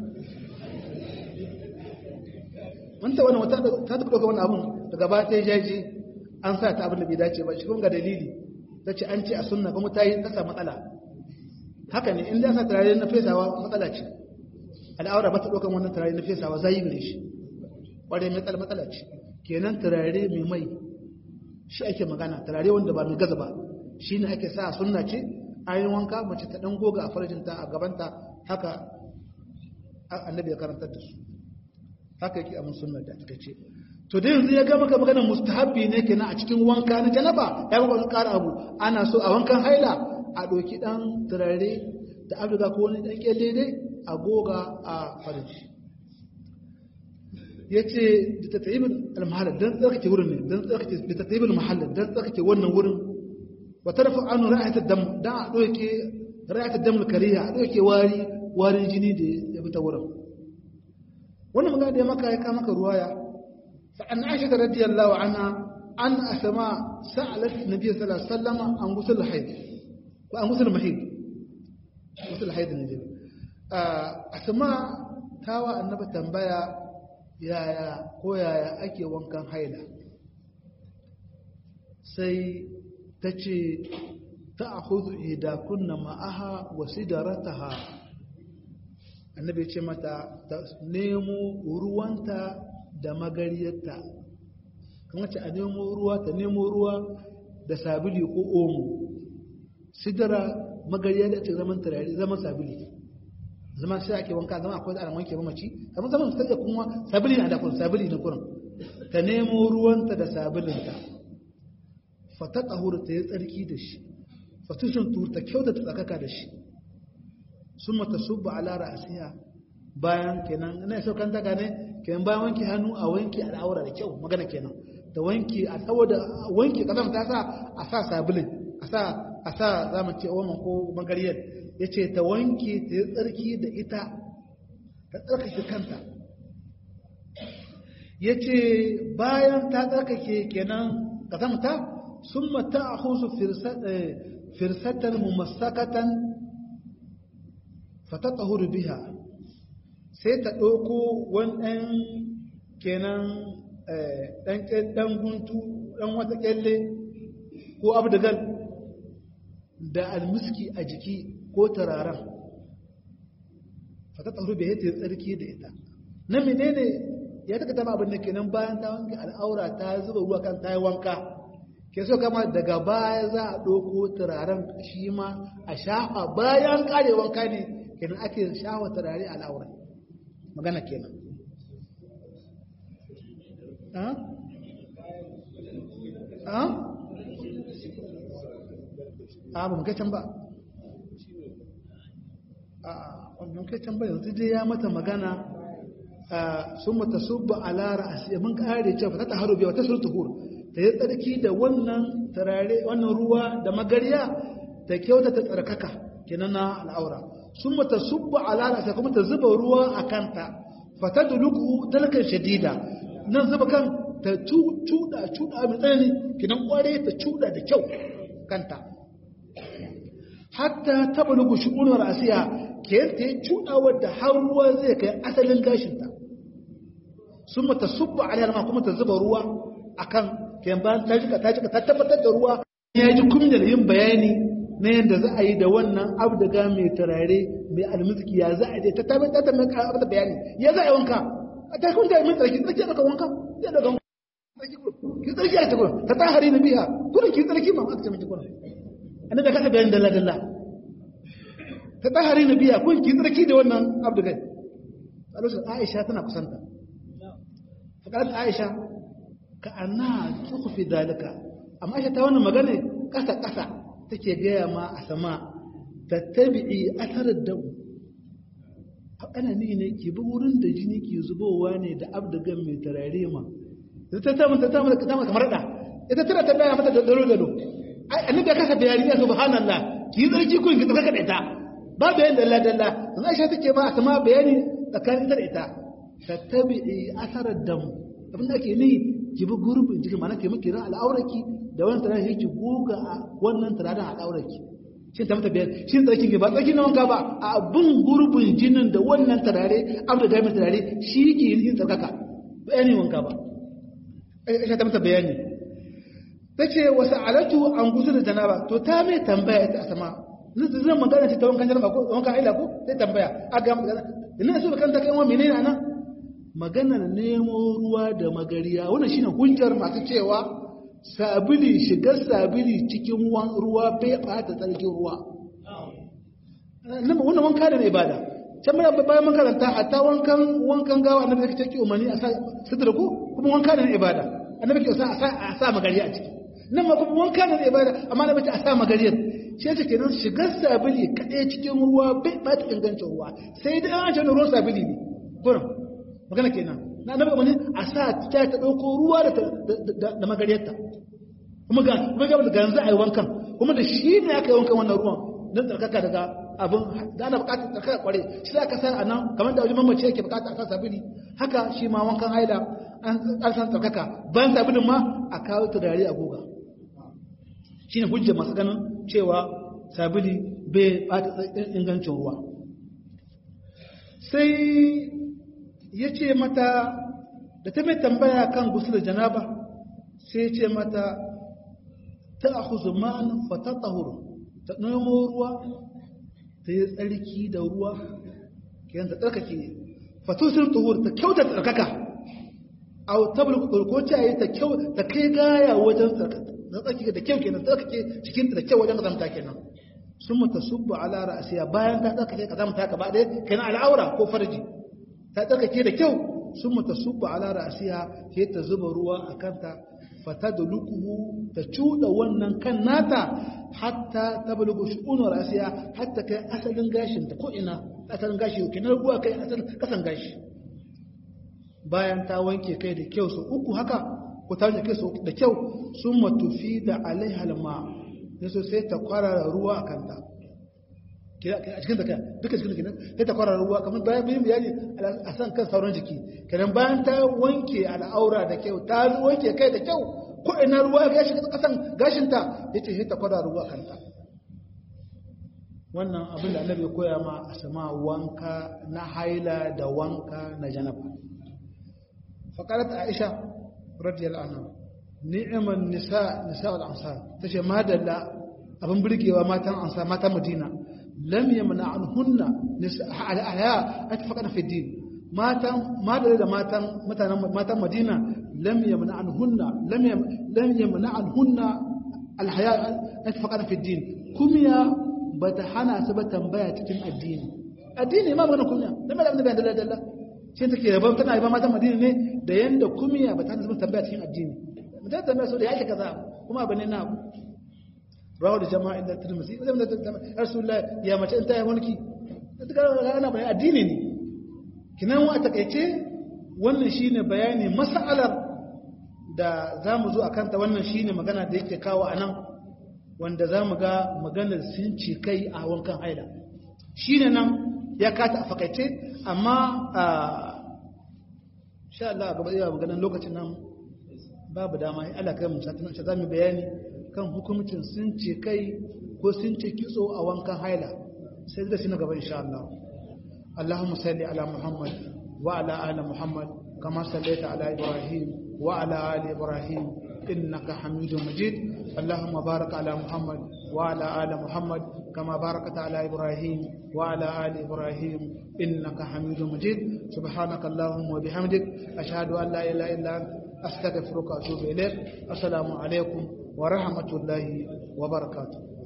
S1: wanta wannan wata ta taɓa ɗauka wani abun daga ba ta yi jaji an sa ta abin da bai dace ba shi kuma ga dalili ta ce an ce a sunna kuma ta yi ta matsala haka ne in da sa turare na fesawa matsala ce al'aura ba ta ɗaukan wannan turare na fesawa zai gare shi ƙwarai matsala matsala ce kenan turare mai mai shi ake magana turare wanda ba mai gaza ba shi ne ake sa sunna ce ayin wanka mace ta ɗan goga a farjinta a gabanta haka annabi ya karantar da su haka yake a sunna da aka ce to da yanzu ya ga maka maganar mustahabbi ne kenan a cikin wanka na janaba ya ga wani ƙara abu ana so a wankan haila a ɗauki ɗan turare da abduga ko wani ɗan ƙyalle dai a goga a farji ya ce da ta taibin almahalar don tsarkake wurin ne don tsarkake da ta taibin mahallar don tsarkake wannan wurin wata rafa anu ra'ayatar dam don a ɗauke ra'ayatar dam kariya a ɗauke wari warin jini da ya bi ta wurin wannan magana da ya maka ya kama maka ruwaya fa'an aisha da radiyallahu anha an asama sa'alat nabi sallallahu alaihi wasallam an gusul haid ko an gusul mahid gusul haid ne dai asama tawa annaba tambaya yaya ko yaya ake wankan haila sai ta ce ta ahudu idakunna ma'aha wa sidarataha annabi ce mata ta nemo ruwanta da magariyarta kuma ce a nemo ruwa ta nemo ruwa da sabili ko omo sidara magariya da ce zaman turare zaman sabili zaman sai ake wanka zama akwai da wanke mamaci kamar zaman su tsaye kuma sabili na da kun sabili na kurin ta nemo ruwanta da sabilinta fata tahur ta yi tsarki da shi fatushin tur ta kyauta ta tsakaka da shi sun mata subba ala ra'asiya bayan kenan ina so kan daga ne kenan bayan wanke hannu a wanke al'aura da kyau magana kenan da wanke a saboda wanke kasam ta sa a sa sabulin a sa a sa zamu ce oman ko magariyar yace ta wanke ta yi tsarki da ita ta tsarkake kanta yace bayan ta tsarkake kenan kasam ta summa ta'khusu firsatan mumassakatan fatatahuru biha sai ta ɗauko wani kenan ɗan guntu ɗan wata ƙyalle ko abdagal da almiski a jiki ko turaren fatatahuru biha ta yi tsarki da ita na menene ya taka taba abin da kenan bayan ta wanke al'aura ta zuba ruwa kan ta yi wanka ke so kama daga baya za a ɗauko turaren shi ma a shafa bayan ƙare wanka ne kenan ake shafa turare a al'aura magana kenan a ba mu kai can ba a mun kai can ba yanzu dai ya mata magana sun mata subba alara a mun kare cewa ta taharu biya wata surta hur ta yi tsarki da wannan turare wannan ruwa da magariya ta kyauta ta tsarkaka kenan na al'aura sun mata subba alara sai kuma ta zuba ruwa a kanta fata da luku talkan shadida nan zuba kan ta cuda cuda mai tsanani kinan kware ta cuda da kyau kanta hatta taba luku shu'unar asiya ke ta yi cuda wadda har ruwa zai kai asalin gashinta sun mata subba alaiha ma kuma ta zuba ruwa akan kayan bayan ta jika ta jika ta tabbatar da ruwa ya ji kumiyar yin bayani na yadda za a yi da wannan abdaga mai turare mai almiziki ya za a yi ta tabi ta tabi abu da bayani ya za a yi wanka a ta kun da mai tsarki tsarki daga wanka ya daga wanka ki tsarki a cikin ta ta hari na biya kuma ki tsarki ma aka ce miki kuma annabi da kasa bayani dalla dalla ta ta hari na biya kun ki tsarki da wannan abdaga a lokacin Aisha tana kusanta fakarat Aisha ka anna tukhfi dalika amma Aisha ta wannan magana kasa kasa take gaya ma a sama tattabi'i asarar dam ana ni ne ke bi wurin da jini ke zubowa ne da abdagan mai tarare ma ta ta mata ta mata ta kamar da ita tana ta baya mata da dalo dalo ai annabi ya kasa bayani ya subhanallah ki zarki kun ki tsaka da ita ba bayan dalla dalla dan Aisha take ba a sama bayani tsakanin ta da ita tattabi'i asarar dam abin da ake ni ki bi gurbin jiki mana ke miki ran al'auraki da wannan turare yake goga a wannan turaren al'auraki shin ta mata biyar shin tsarki ne ba tsarki na wanka ba a bin gurbin jinin da wannan turare abu da gami turare shi ke yin tsarkaka bayani wanka ba aisha ta mata bayani ta ce wasu alatu an gusu da janaba to ta mai tambaya ita a sama zan magana ce ta wankan janaba ko wankan aila ko sai tambaya a ga magana ina so kanta kai wa menene anan maganar nemo ruwa da magariya wannan shine hujjar masu cewa sabili shigar sabili cikin ruwa bai bata tsarkin ruwa wannan wanka da na ibada can bayan bayan mun karanta hatta wankan wankan gawa annabi yake cikin umarni a sa sidra ko kuma wanka da na ibada annabi ke sa a sa magariya a ciki nan ma kuma wanka da na ibada amma annabi ce a sa magariyar shi yake kenan shigar sabili kadai cikin ruwa bai bata ingancin ruwa sai dai an ce ruwan sabili ne gurin magana kenan na annabi umarni a sa ta ta dauko ruwa da da magariyarta kuma ga kuma ga da ganzu ai wankan kuma da shi ne aka yi wankan wannan ruwan don tsarkaka daga abin da ana bukatar tsarkaka kware shi za ka sa a nan kamar da wajen mamaci yake bukata a sa sabili haka shi ma wankan haila an san tsarkaka bayan sabilin ma a kawo turare a goga shi ne hujjar masu ganin cewa sabili bai bata ingancin ruwa sai ya ce mata da ta mai tambaya kan gusu da janaba sai ce mata ta ahuzu ma'an fata tsahuru ta nemo ruwa ta yi tsarki da ruwa kiyan ta tsarkake fatusin tuhur ta kyauta tsarkaka a tabbar ko ta yi ta kyau ta kai gaya wajen tsarkake da kyau kenan tsarkake cikin da kyau wajen kazamta kenan sun mata subba ala ra'asiya bayan ta tsarkake kazamta gaba ɗaya kenan al'aura ko farji ta tsarkake da kyau sun mata subba ala ra'asiya sai ta zuba ruwa a kanta fatadlukuhu ta cuda wannan kan nata hatta tablugu shu'unu rasiya hatta kai asalin gashin ta ko ina asalin gashi kenan ruwa kai asalin kasan gashi bayan ta wanke kai da kyau su uku haka ko ta wanke kai su da kyau sun matufi da alaiha alma yaso sai ta kwarara ruwa a kanta a cikin da duka cikin da kenan sai ta kwarara ruwa kamar bayan bayan bayani a san kan sauran jiki kenan bayan ta wanke al'aura da kyau ta wanke kai da kyau ko ina ruwa ya shiga kasan gashinta yace sai ta kwarara ruwa a kanta wannan abin da annabi ya koya ma a sama wanka na haila da wanka na janaba faqalat aisha radiyallahu anha ni'man nisa nisa al-ansar tace madalla abin burgewa matan ansar matan madina lam yamna'unhunna nisa al-ahya atfaqana fi din matan madalla da matan mutanen matan madina lam yamna'unhunna lam lam yamna'unhunna al-haya atfaqana fi din kumiya bata hana su ba tambaya cikin addini addini ma magana kumiya dan da abin da dalla dalla sai take yaban tana yaban matan madina ne da yanda kumiya bata hana su tambaya cikin addini mutum tambaya so da yake kaza kuma bane na abu rawu da jama'a inda tirmidhi zai da rasulullah ya mace in ta yi mulki duka ana bane addini ne kinan wa takeice wannan shine bayani mas'alar da zamu zo akan ta wannan shine magana da yake kawo anan wanda zamu ga maganar sun ci kai a wankan haila shine nan ya kata a fakaice amma sha Allah gaba da maganar lokacin nan babu dama Allah kai mu satin shi zamu bayani kan hukumcin sun ce kai ko sun ce kitso a wankan haila sai da shi na gaba insha Allah Allahumma salli ala Muhammad wa ala ali Muhammad kama sallaita ala Ibrahim wa ala ali Ibrahim innaka Hamidum Majid Allahumma barik ala Muhammad wa ala ali Muhammad kama barakta ala Ibrahim wa ala ali Ibrahim innaka Hamidum Majid subhanaka Allahumma wa bihamdik ashhadu an la ilaha illa anta أستغفرك وأتوب إليك السلام عليكم ورحمة الله وبركاته